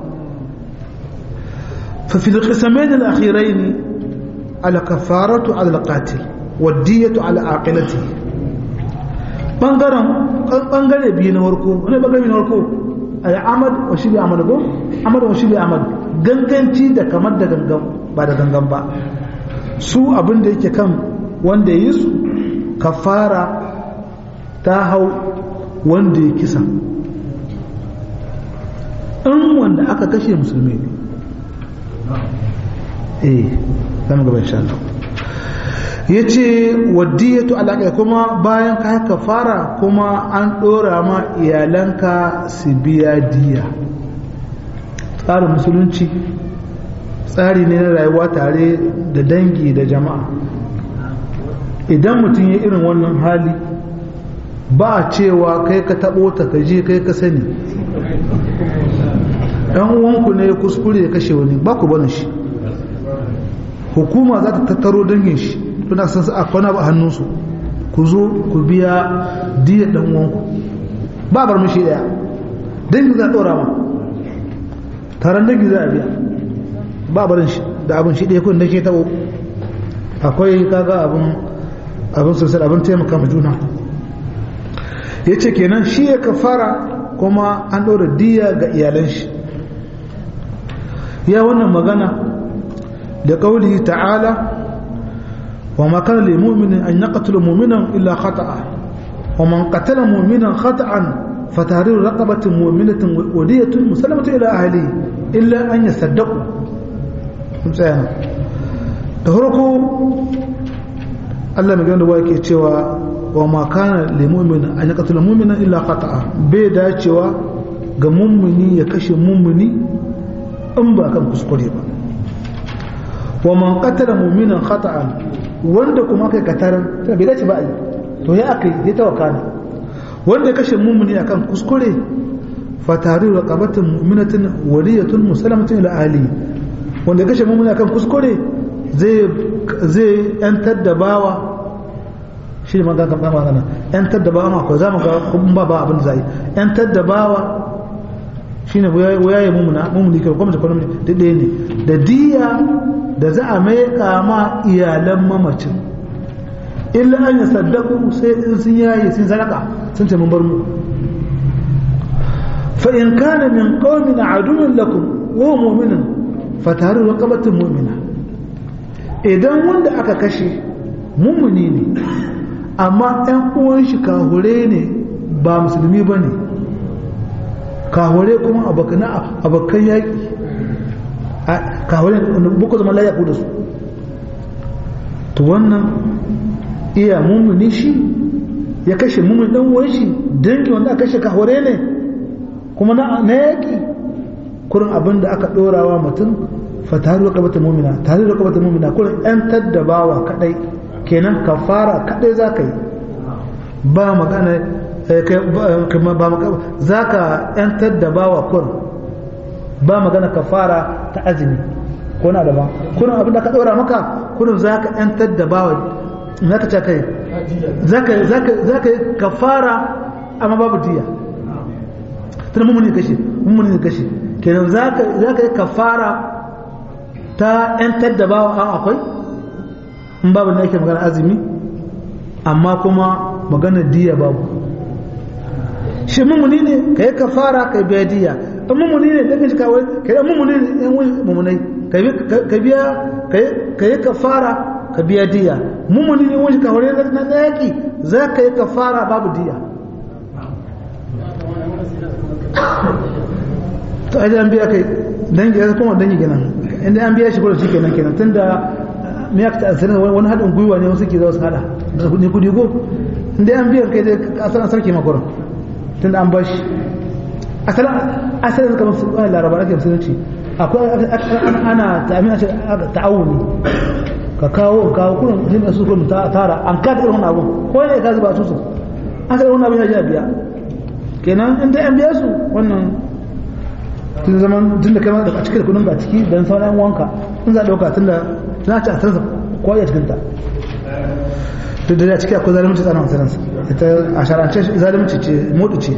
fa fil qisamain al-akhirain al-kafaratu ala al-qatil wad-diyatu ala aqilatihi bangaren bangare biyu na warko wani bangare na warko al'amad wa shi bi amad ko amad wa shi bi amad ganganci da kamar da gangan ba da gangan ba su abin da yake kan wanda yi su kafara ta hau wanda ya kisa in wanda aka kashe musulmi ne eh zama gaba insha Allah ya ce waddiyatu alaƙa kuma bayan ka haka fara kuma an ɗora ma iyalanka su biya diya tsarin musulunci tsari ne na rayuwa tare da dangi da jama'a idan mutum ya irin wannan hali ba a cewa kai ka taɓo ta ka je kai ka sani ɗan uwanku ne ya kuskure ya kashe wani ba ku barin shi hukuma za ta tattaro dangin shi suna san a kwana ba hannunsu ku zo ku biya diyar dan uwanku ba bar mushi daya dangi za a dora ma taron dangi za a biya ba barin shi da abin shi ɗaya kun da ke tabo akwai kaga abin abin sosai abin taimaka ma juna ya ce kenan shi ya kafara kuma an ɗora diya ga iyalan shi ya wannan magana da ƙauli ta'ala وما كان لمؤمن أن يقتل مؤمنا إلا خطأ ومن قتل مؤمنا خطأ فتحرير رقبة مؤمنة ودية مسلمة إلى أهله إلا أن يصدقوا مسألة تهركوا الله مجال دواء cewa وما كان لمؤمن أن يقتل مؤمنا إلا خطأ بيدا cewa ga mummuni ya kashe mummuni in ba kan kuskure ba wa man qatala mu'minan khata'an wanda kuma kai kataran tana bai dace ba a yi to ya aka yi ya tawaka ne wanda ya kashe mummuni akan kuskure fatari wa qabatin mu'minatin waliyatun musalamatin ila ahli wanda ya kashe mummuni akan kuskure zai zai yantar da bawa shi ne magana kan magana yantar da bawa ma ko zamu ga kun ba ba abin da zai yantar da bawa shine wayaye mummuna mummuni kai kuma da kuma da ɗaya ne da diya da za a mai kama iyalan mamacin illa an yi saddaku sai in sun yaye sun sadaka sun ce mun bar mu fa in kana min qaumin aduwwin lakum wa mu'minun fa taru raqabatin mu'mina idan wanda aka kashe mummuni ne amma ɗan uwan shi kahure ne ba musulmi ba ne kahure kuma abokan yaƙi kahure buku zama layaku da su to wannan iya mummuni shi ya kashe mummun ɗan uwan shi dangi wanda aka kashe kahure ne kuma na yaƙi kurin abin da aka ɗorawa mutum fa tare da kabata mumina tare da kabata mumina kurin 'yan taddabawa kaɗai kenan kafara kadai za ka yi ba magana ba magana za ka yantar da bawa kur ba magana kafara ta azumi ko na daban kurin abin da ka ɗora maka kurin za ka yantar da bawa za ka ce kai za ka yi kafara amma babu diya tana mummuni kashe mummuni kashe kenan za ka yi kafara ta yantar da bawa an akwai in babu na yake magana azumi amma kuma magana diya babu shi mummuni ne ka yi kafara ka biya diya in mummuni ne da kashi kawai ka yi mummuni ne yan wani mummunai ka biya ka yi kafara ka biya diya mummuni ne wani kawai na yaki za ka yi kafara babu diya to aji an biya kai dangi ya kuma dangi kenan inda an biya shi kuma shi kenan kenan tunda me ya ta asirin wani haɗin gwiwa ne wasu ke za su haɗa da kuɗi kuɗi ko inda an biya kai dai asalin sarki makwaron tunda an bashi asalin asalin kamar su ɗaya laraba ake musulunci akwai ana ta'amina ce ta'awuni ka kawo kawo kullum hin su kullum tara an kada irin wannan abun ko ne ka zuba su su asalin wannan abun ya ji a biya kenan in dai an biya su wannan tun zaman tun da kai a cikin kudin ga ciki don sauran wanka in za a ɗauka tun da za a ci a sarsa ko ya cikin ta duk da ciki akwai zalunci tsanan saransa ita a sharance zalunci ce modu ce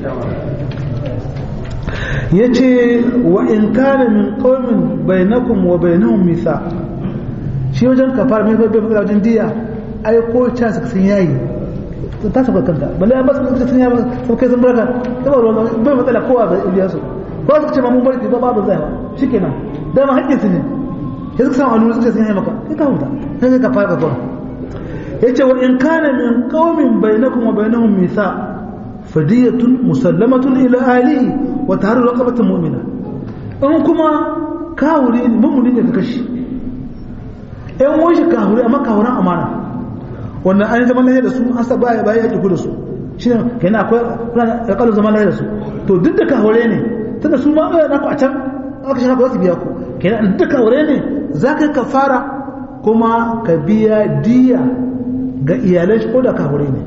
ya ce wa in kana min qaumin bainakum wa bainahum misa shi wajen kafar mai bai bai wajen diya ai ko ta suka san yayi ta saba kanta balle an ba su sun yayi sun kai sun barka ba ruwan bai matsala kowa ga biya su ko su ce ma mun barki ba babu zai ba shikenan dama haƙƙin su ne sai suka samu alwuri suka sun yi maka sai ka huta sai ka fara gaba yace wa in kana min qaumin bainakum wa bainahum misa fadiyatun musallamatun ila ahlihi wa tahrir raqabatin mu'mina in kuma kawuri ne mummuni ne ka kashi ɗan wani shi kawuri amma kawuran amana wannan an zama lahiya da su an sa baya baya yaki da su shi ne kenan akwai ya kalu zama lahiya da su to duk da kawure ne tunda su ma ɗaya naku a can aka shaka za su biya ku kenan duk kawure ne za ka yi kafara kuma ka biya diya ga iyalai ko da kawure ne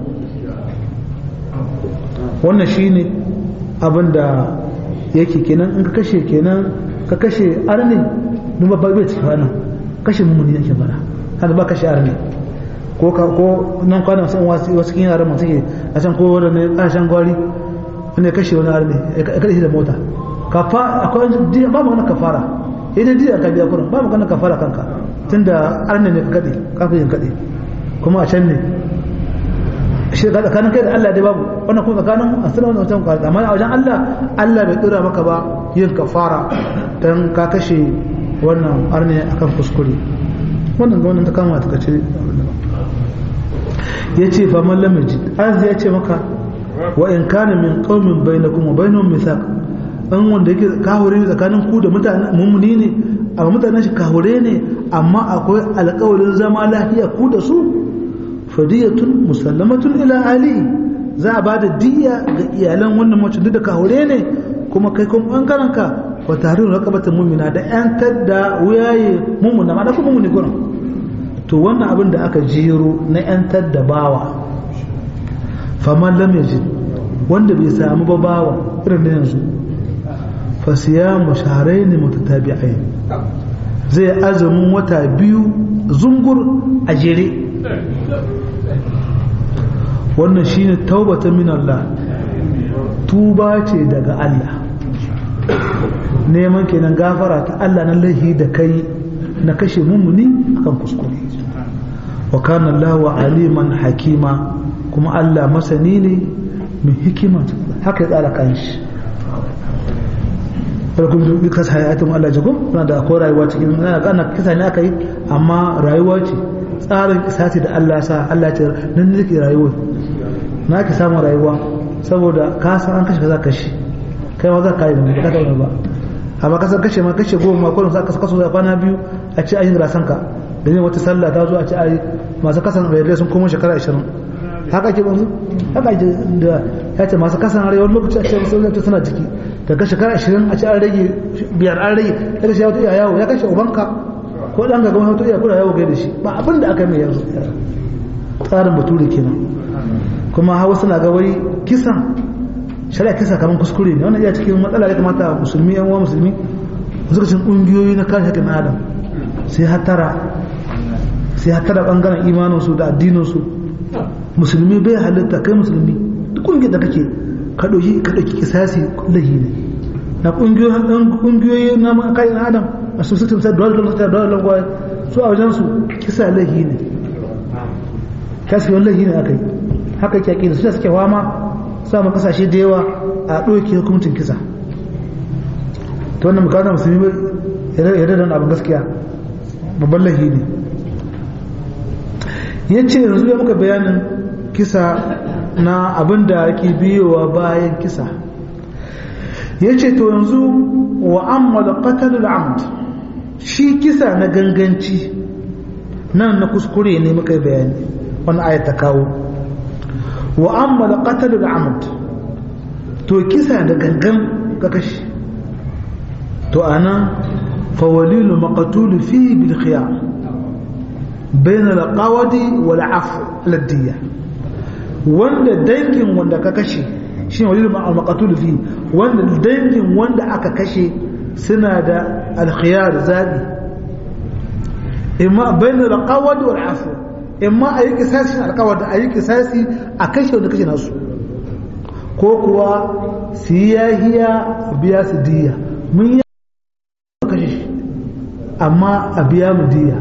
wannan shi ne abin da yake kenan in ka kashe kenan ka kashe arni numa ba bai cikin ranar kashe mummuni yake bana haka ba kashe arni ko ka ko nan kwanan sun wasu wasu kin yaran masu ke a can ko wanda ne kashan gwari wanda ya kashe wani arni ya kashe da mota kafa akwai diya ba magana kafara idan diya ka biya kurin ba magana kafara kanka tunda arni ne ka kade kafin kade kuma a can ne shi ga tsakanin kai da Allah dai babu wannan kuma tsakanin asira wannan wancan kwarta amma a wajen Allah Allah bai dora maka ba yin kafara dan ka kashe wannan arne akan kuskure wannan ga wannan ta kama ta kace yace fa man lam yajid az ya ce maka wa in kana min qaumin bainakum wa bainahum mithaq an wanda yake kahure ne tsakanin ku da mutanen mummuni ne amma mutanen shi kahure ne amma akwai alƙawarin zama lafiya ku da su fadiyatun musallamatun ila ali za a ba da diya ga iyalan wannan mace duk da kahure ne kuma kai kun bangaren ka wa tarihin raqabatin mu'mina da yantar da wuyaye mu'mina ma da kuma mu'mini gurin to wannan abin da aka jiro na yantar da bawa faman lam yajid wanda bai samu ba bawa irin da yanzu fa siyamu shahrayn mutatabi'ain zai azumin wata biyu zungur a jere wannan shine taubata min Allah tuba ce daga Allah neman kenan gafara ta Allah na laihi da kai na kashe mummuni akan kuskure wa kana Allah aliman hakima kuma Allah masani ne mai hikima haka ya tsara kanshi farkon duk kasa hayatun Allah jago na da akwai rayuwa cikin na kana kisa ne aka yi amma rayuwa ce tsarin kisati da Allah sa Allah ce nan ne ke rayuwa na ki samu rayuwa saboda ka san an kashe ka za ka kashe kai ma za ka yi ba ka yi ba amma kasar kashe ma kashe goma ko za ka kaso da kwana biyu a ce ayin rasan ka da ne wata sallah ta zo a ce ayi masu kasan rayuwa sun koma shekara 20 haka ke banzu haka ke da ya ce masu kasan rayuwar lokaci a ce masu zai suna ciki daga shekara 20 a ce an rage biyar an rage ya kashe wata yawo ya kashe ubanka ko dan gaban hoto iya kula yawo da shi ba abin da aka mai yanzu tsarin bature kenan kuma hawa suna ga wai kisan shari'a kisa kamar kuskure ne wannan iya cikin matsala ya kamata musulmi yan uwa musulmi suka cin kungiyoyi na kare haƙƙin adam sai hatara sai hatara bangaren imanin su da addinin su musulmi bai halitta kai musulmi duk kungiyar da kake ka ɗauki ka ɗauki kisasi lahi ne na kungiyoyi na kayan adam a su sutum sai dole dole dole dole su a wajen su kisa lahi ne kasi wani lahi ne aka yi haka kyaki da su suke wama samun kasashe da yawa a ɗauki hukuncin kisa ta wannan mukata musulmi ya da abin gaskiya babban lahi ne ya ce yanzu ya muka bayanin kisa na abin da ake biyowa bayan kisa ya ce to yanzu wa ammala qatalul amd shi kisa na ganganci nan na kuskure ne muka bayani wani ayat ta kawo wa ammala qatalul amd to kisa da gangan ka kashi to ana fawalilu maqtul fi bil khiyar bain al qawadi wal afu ladiyya wanda dangin wanda ka kashe shi walilu maqtul fi wanda dangin wanda aka kashe suna da al khiyar zabi imma bain al qawadi wal afu imma ayi kisasi al qawadi ayi kisasi a kashe wanda kashe nasu ko kuwa su yi yahiya biya su diya mun yi kashe shi amma a biya mu diya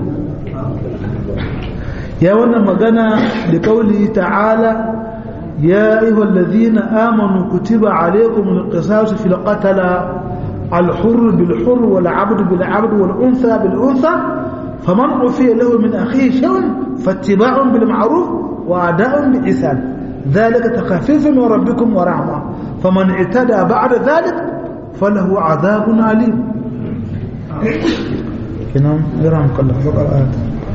ya wannan magana da kauli ta'ala ya ayyuhal ladhina amanu kutiba alaykum al-qisas fil qatala al-hurr bil hurr wal 'abd bil 'abd wal untha bil untha faman ufiya lahu min akhihi shay'un fattiba'un bil ma'ruf wa ada'un bi ihsan ذلك تخفيف من ربكم ورحمة فمن اعتدى بعد ذلك فله عذاب عليم kenan jiran kallon bakar ayat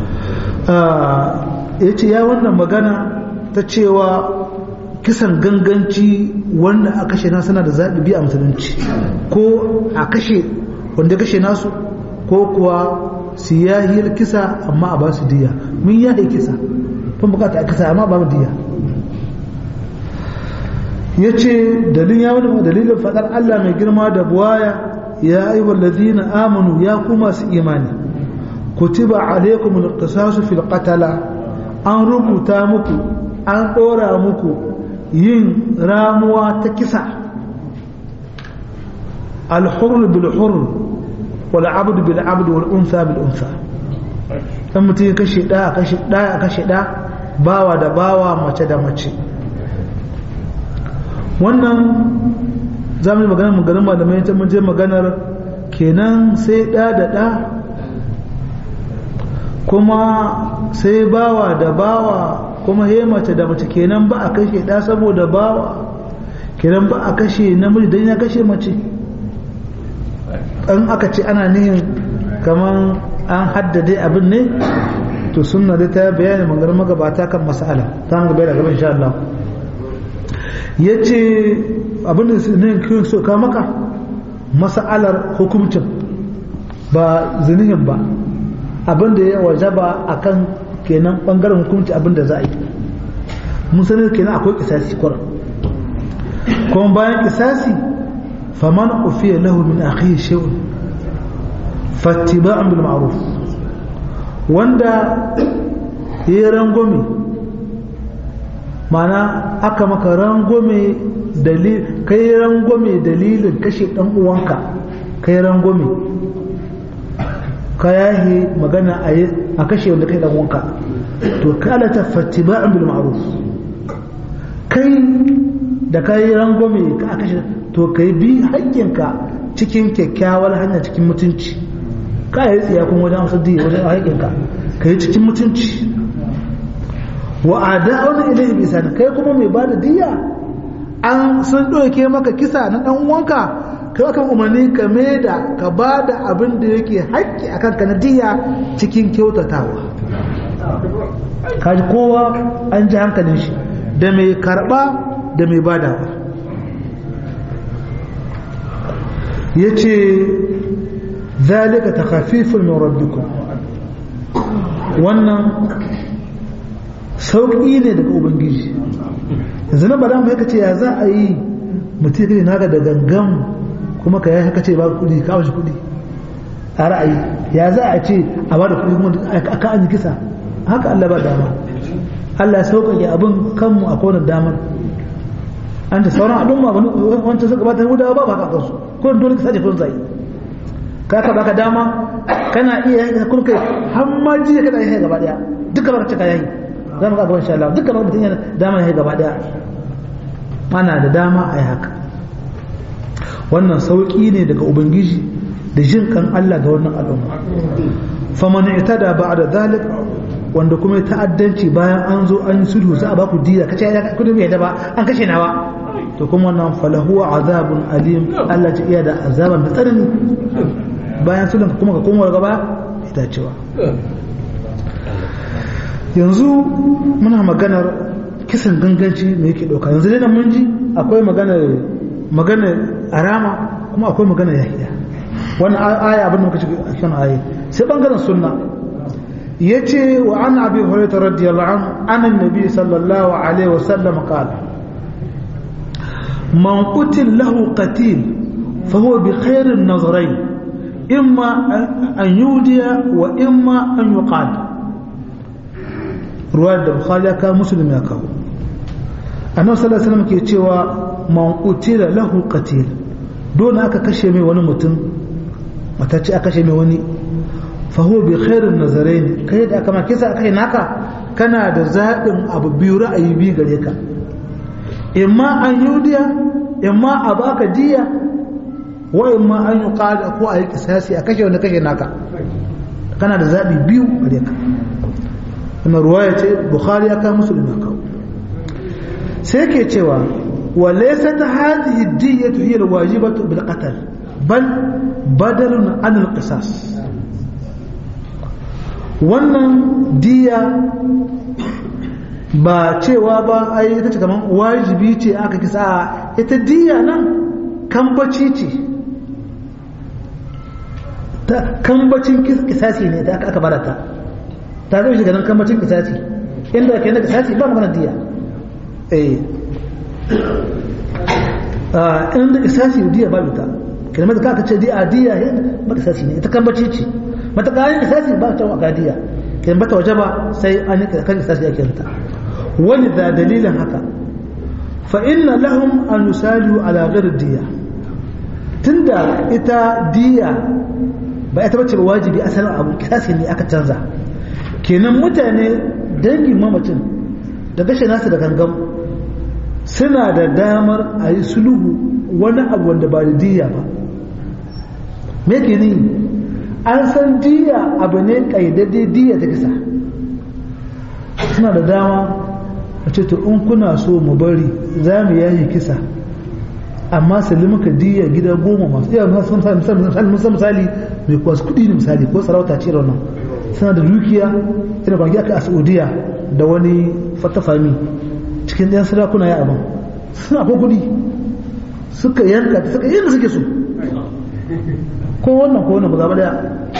ya ce ya wannan magana ta cewa kisan ganganci wanda a kashe na suna da zaɓi biya musulunci ko a kashe wanda kashe nasu ko kuwa su yahiyar kisa amma a ba su diya mun yahe kisa kun bukata a kisa amma ba mu diya ya ce dalilin ya wani dalilin faɗar Allah mai girma da buwaya ya yi wallazina amanu ya kuma su imani kutiba alaikum alqisasu fil qatala an rubuta muku an ɗora muku yin ramuwa ta kisa alhurr bil hurr wal abd bil abd wal unsa bil unsa dan mutum ya kashe da kashe da kashe da bawa da bawa mace da mace wannan za mu yi maganar maganar malamai ta mun je maganar kenan sai ɗa da ɗa kuma sai bawa da bawa kuma he mace da mace kenan ba a kashe ɗa saboda bawa kenan ba a kashe namiji don ya kashe mace an aka ce ana nihin kamar an haddade abin ne to sunna dai ta bayani maganar magabata kan mas'ala ta mu gaba da gaba insha Allah ya ce abinda ne kiyon so ka maka masa'alar hukumcin ba zinihin ba abinda ya wajaba a kan kenan bangaren hukumci abinda za a yi mun sanar kenan akwai kisasi kwarar kuma bayan kisasi faman ufiya lahu min akhihi shay'un fattiba'un bil ma'ruf wanda yayi rangwame mana aka maka rangwame dalil kai rangwame dalilin kashe dan uwanka kai rangwame ka yahi magana a kashe wanda kai dan uwanka to kala ta fattiba'un bil ma'ruf kai da kai rangwame ka kashe to kai bi haƙƙinka cikin kyakkyawar hanya cikin mutunci ka yi tsiya kuma wajen amsar diya wajen haƙƙinka ka yi cikin mutunci wa ada'un ilayhi bi ihsan kai kuma mai bada diya an sun doke maka kisa na dan uwanka kai aka umarni ka da ka bada abin da yake haƙƙi akan ka na diya cikin kyautatawa kaji kowa an ji hankalin shi da mai karba da mai badawa yace zalika takhafifun min rabbikum wannan sauƙi ne daga ubangiji yanzu na bada mai ce ya za a yi mutum ya naka da gangan kuma ka yi haka ce ba kudi ka shi kudi a ra'ayi ya za a ce a ba da kudi kuma aka an yi kisa haka Allah ba dama Allah ya sauƙaƙe abin kanmu a kowane damar an da sauran al'umma wancan suka bata hudawa ba ba ka kansu ko dole ka sace kun zai ka ka baka dama kana iya yin kun kai har ma jiya kana yin gaba daya duka baka cika yayi za mu ga gaban insha Allah duka baka mutun yana dama yayi gaba daya ana da dama a yi haka wannan sauki ne daga ubangiji da jin kan Allah ga wannan al'umma faman itada ba'da zalik wanda kuma ta'addanci bayan an zo an yi sulhu za a ba ku diya kace ya kudi bai da ba an kashe nawa to kuma wannan falahu azabun alim Allah ce iya da azaban da tsanani bayan sulhun kuma ka koma gaba ita cewa yanzu muna maganar kisan ganganci me yake dauka yanzu dai mun ji akwai maganar maganar arama kuma akwai maganar yahiya wannan aya abin da muka ci kan aya sai bangaren sunna yace wa an abi hurairah radiyallahu anhu anan nabi sallallahu alaihi wasallam qala man qutil lahu qatil fa huwa bi khairin nazarain imma an yudiya wa imma an yuqad ruwayar da bukhari ya kawo muslim ya kawo annabi sallallahu alaihi wasallam ke cewa man qutila lahu qatil dole aka kashe mai wani mutum matacce aka kashe mai wani fa huwa bi khairin nazarain kai da aka ma kisa kai naka kana da zaɓin abu biyu ra'ayi biyu gare ka imma an yudiya imma a baka diya wa imma an yi ko a yi kisasi a kashe wanda kashe naka kana da zaɓi biyu gare ka wannan ruwaya ce bukhari ya kawo musulmi ya kawo sai ke cewa wa laysa ta hadhihi diyatu hiya alwajibatu bil qatl bal badalun an al qisas wannan diya ba cewa ba ai ita ce kaman wajibi ce aka kisa ita diya nan kambaci ce ta kambacin kisasi ne da aka barata ta zai shiga nan kambacin kisasi inda ke na kisasi ba magana diya eh inda kisasi diya ba luta kalmar da aka ce diya diya ba kisasi ne ita kambaci ce mata kayan kisasi ba ta waka diya kalmar ta waje ba sai an yi kan kisasi ake rita wani da dalilin haka fa inna lahum an yusalihu ala ghairi diya tunda ita diya ba ita bace ba wajibi asalin abu kisasi ne aka canza kenan mutane dangin mamacin da gashe nasu da gangan suna da damar a yi sulhu wani abu wanda ba da diya ba me ke ni an san diya abu ne kaidade diya ta kisa suna da dama a ce to in kuna so mu bari za mu yayi kisa amma muka diya gida goma masu iya misali mai kwasu kudi ne misali ko sarauta ce da wannan suna da dukiya ina kwanaki aka a saudiya da wani fatafami cikin ɗayan sarakuna ya abin suna ko kudi suka yanka suka yadda suke so ko wannan ko wannan ba zaba daya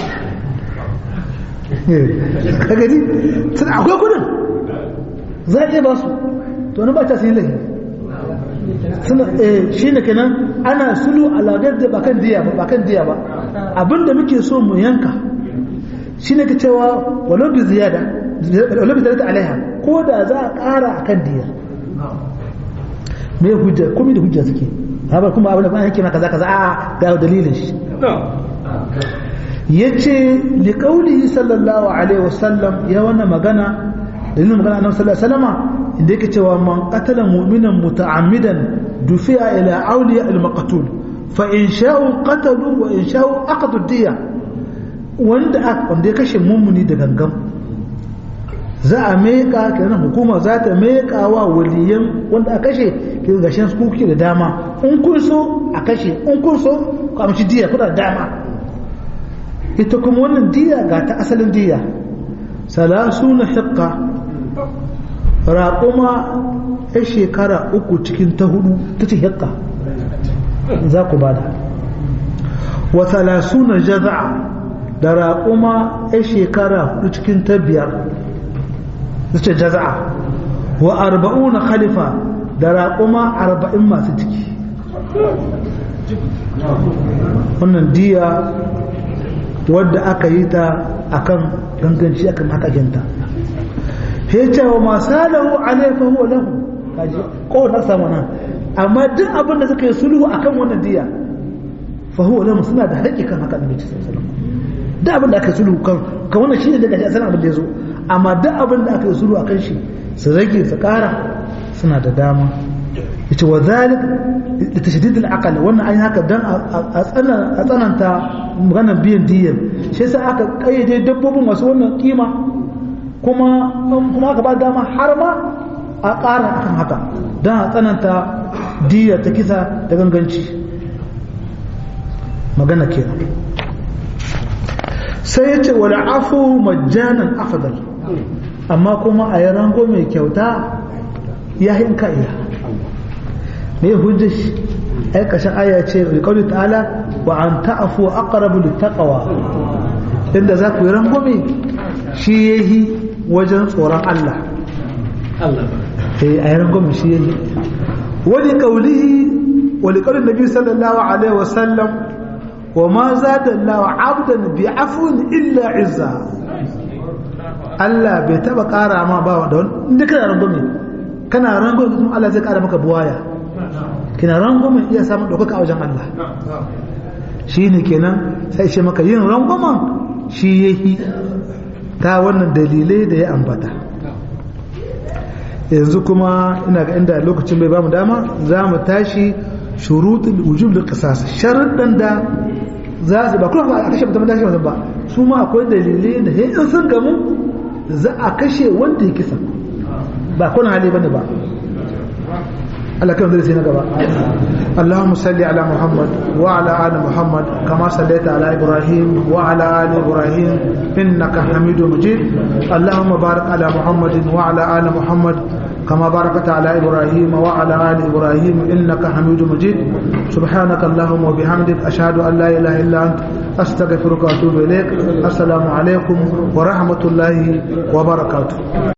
ka gani suna akwai kudin za a iya ba su to wani ba ta sai lahi suna shi ne kenan ana sulu alagar da bakan diya ba bakan diya ba abinda muke so mu yanka shi ne ka cewa walau bi ziyada walau bi ziyada alaiha ko da za a ƙara a kan diyar me hujja komai da hujja suke haɓar kuma abin da ba yake maka kaza a ga dalilin shi ya ce liƙaunihi sallallahu alaihi wasallam ya wannan magana dalilin magana annabi sallallahu alaihi wasallama inda yake cewa man qatala mu'minan muta'ammidan dufi'a ila awliya al-maqtul fa in sha'u qatalu wa in sha'u aqadu diya wanda wanda ya kashe mummuni da gangan za a meka kenan hukuma za ta meka wa waliyan wanda a kashe ke gashin su kuke da dama in kun so a kashe in kun so ku amshi diya kuna da dama ita kuma wannan diya ga ta asalin diya salasuna hiqqa raƙuma ya shekara uku cikin ta hudu ta ce hiqqa za ku bada wa salasuna jaza'a da raƙuma ya shekara hudu cikin ta biyar su ce jaza'a wa arba'una khalifa da raƙuma arba'in masu ciki wannan diya wadda aka yi ta akan ganganci akan hakakinta he cewa masu lahu alaifa huwa lahu kaji ko ta samu nan amma duk abin da suka yi sulhu akan wannan diya fa huwa lahu suna da haƙƙi kan haka da nabi sallallahu alaihi wasallam duk abin da aka yi sulhu kan kan wannan shine daga asalin abin da ya zo amma duk abin da aka yi sulhu akan shi su rage su ƙara suna da dama yace wa zalik da tashdid al-aql wannan an haka dan a tsananta maganar biyan diyan shi yasa aka kayyade dabbobin masu wannan kima kuma kuma aka ba dama har ma a ƙara akan haka dan a tsananta diya ta kisa da ganganci magana kenan sai yace wal afu majjanan afdal amma kuma a yi rango mai kyauta ya hinka iya me hujjar shi ai kashin aya ce bi qawli ta'ala wa an ta'fu aqrabu littaqwa inda za ku yi rangwame shi yahi wajen tsoron Allah Allah eh ai rangwame shi yahi wani qawlihi wa li qawli nabi sallallahu alaihi wa sallam wa ma zada Allah 'abdan bi afwin illa izza Allah bai taba kara ma ba da wani inda kana rangwame kana rangwame kuma Allah zai kara maka buwaya kina rangwamen iya samun ɗaukaka a wajen Allah shi ne kenan sai ce maka yin rangwamen shi ya yi ta wannan dalilai da ya ambata yanzu kuma ina ga inda lokacin bai bamu dama za mu tashi shurutul wujub da qisas sharuɗan da za su ba kuma a kashe mutum da shi ba su ma akwai dalilai da in sun gamu za a kashe wanda ya kisa ba kuna hali bane ba Allah kan zai na gaba Allahumma salli ala Muhammad wa ala ali Muhammad kama sallaita ala Ibrahim wa ala ali Ibrahim innaka Hamidum Majid Allahumma barik ala Muhammad wa ala ali Muhammad كما باركت على إبراهيم وعلى آل إبراهيم إنك حميد مجيد سبحانك اللهم وبحمدك أشهد أن لا إله إلا أنت أستغفرك وأتوب إليك السلام عليكم ورحمة الله وبركاته